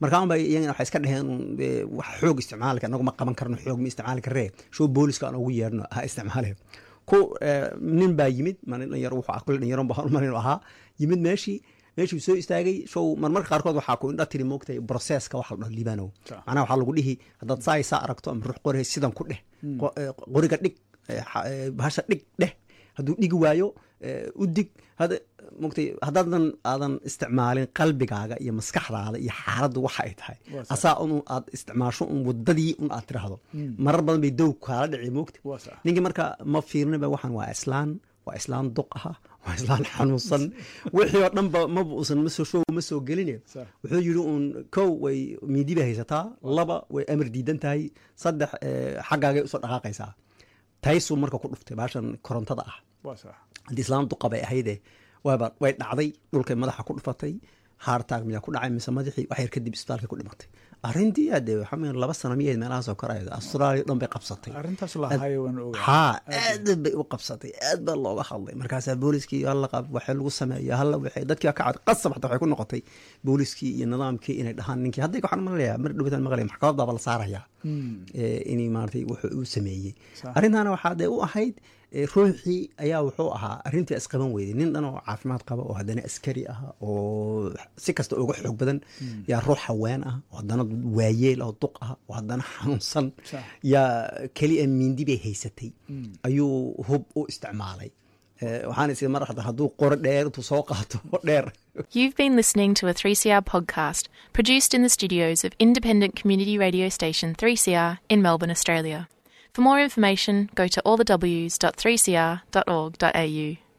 markaan ba iyagana waxay iska dheheen un, dee, wax xoog isticmaalka anagu ma qaban karno xoog ma isticmaali karree show booliska aan ugu yeerno ha isticmaale ku eh, nin baa yimid maalin dhalinyaro wuxuu ah kule dhalinyaro baa malin ahaa yimid meeshii meeshuu soo istaagay show marmarka qaarkood waxaa ku indha tiri moogtay broseska waxa la dhaho liibanow Sax. macnaha waxaa lagu dhihi haddaad saa isaa aragto ama ruux qori sidan ku dheh Qo- eh, qoriga dhig eh, xa- eh, bahasha dhig dheh hadduu dhigi waayo eh, u dig hada mogtay haddaadan aadan isticmaalin qalbigaaga iyo maskaxdaada iyo xaaladdu waxa ay tahay Waa sax. asaa un aad isticmaasho un wadadii un aad tiraahdo marar badan bay dow kaala dhici moogta Waa sax. ninkii marka ma fiirniba waxaan waa islaan waa islaan duq aha waa islaan xanuunsan wixii oo dhanba maba usan masoo show ma soo gelin Sax. wuxuu yidhi uun kow way miidi bay haysataa laba way amar diidan tahay saddex eh, xaggaagay usoo dhaqaaqaysaa taysuu marka ku dhuftay baashan korontada ah waa sax haddii islaan duqa bay ahayde waaba way dhacday dhulkay madaxa ku dhufatay haartaag miyaa ku dhacay mise madaxii wax yar kadib isbitaalkay ku dhimatay arrintii hadee waxaa weeye laba sano miyahayd meelahaasoo koraya australia dhan bay qabsatay arrintaas lahayo waan ogaa haa aad bay u qabsatay aad baa looga hadlay markaasaa booliskii halla qab waxay lagu sameeya halla waxay dadkii ka cad qasab xataa waxay ku noqotay booliskii iyo nidaamkii inay dhahaan ninkii hadda waxaan maqlayaa mar dhowtaan maqlaya maxkamad baaba la saarayaa ee, inay maaragtay wuxuu uu sameeyey Sax. arrintaana waxaa dee u ahayd ee, ruuxii ayaa wuxuu ahaa arrintii isqaban weyday nin dhan oo caafimaad qaba oo haddana askari ah oo si kasta uga xoog badan yaa ruux haween ah oo haddana waayeel oo duq ah oo haddana xanuunsan Sax. yaa keliya mindi bay haysatay ayuu hub u isticmaalay Eh, waxaan is mar hadda hadduu qoro dheer intuu soo qaato dheer You've been listening to a 3CR podcast produced in the studios of independent community radio station 3CR in Melbourne, Australia. For more information, go to allthews.3cr.org.au.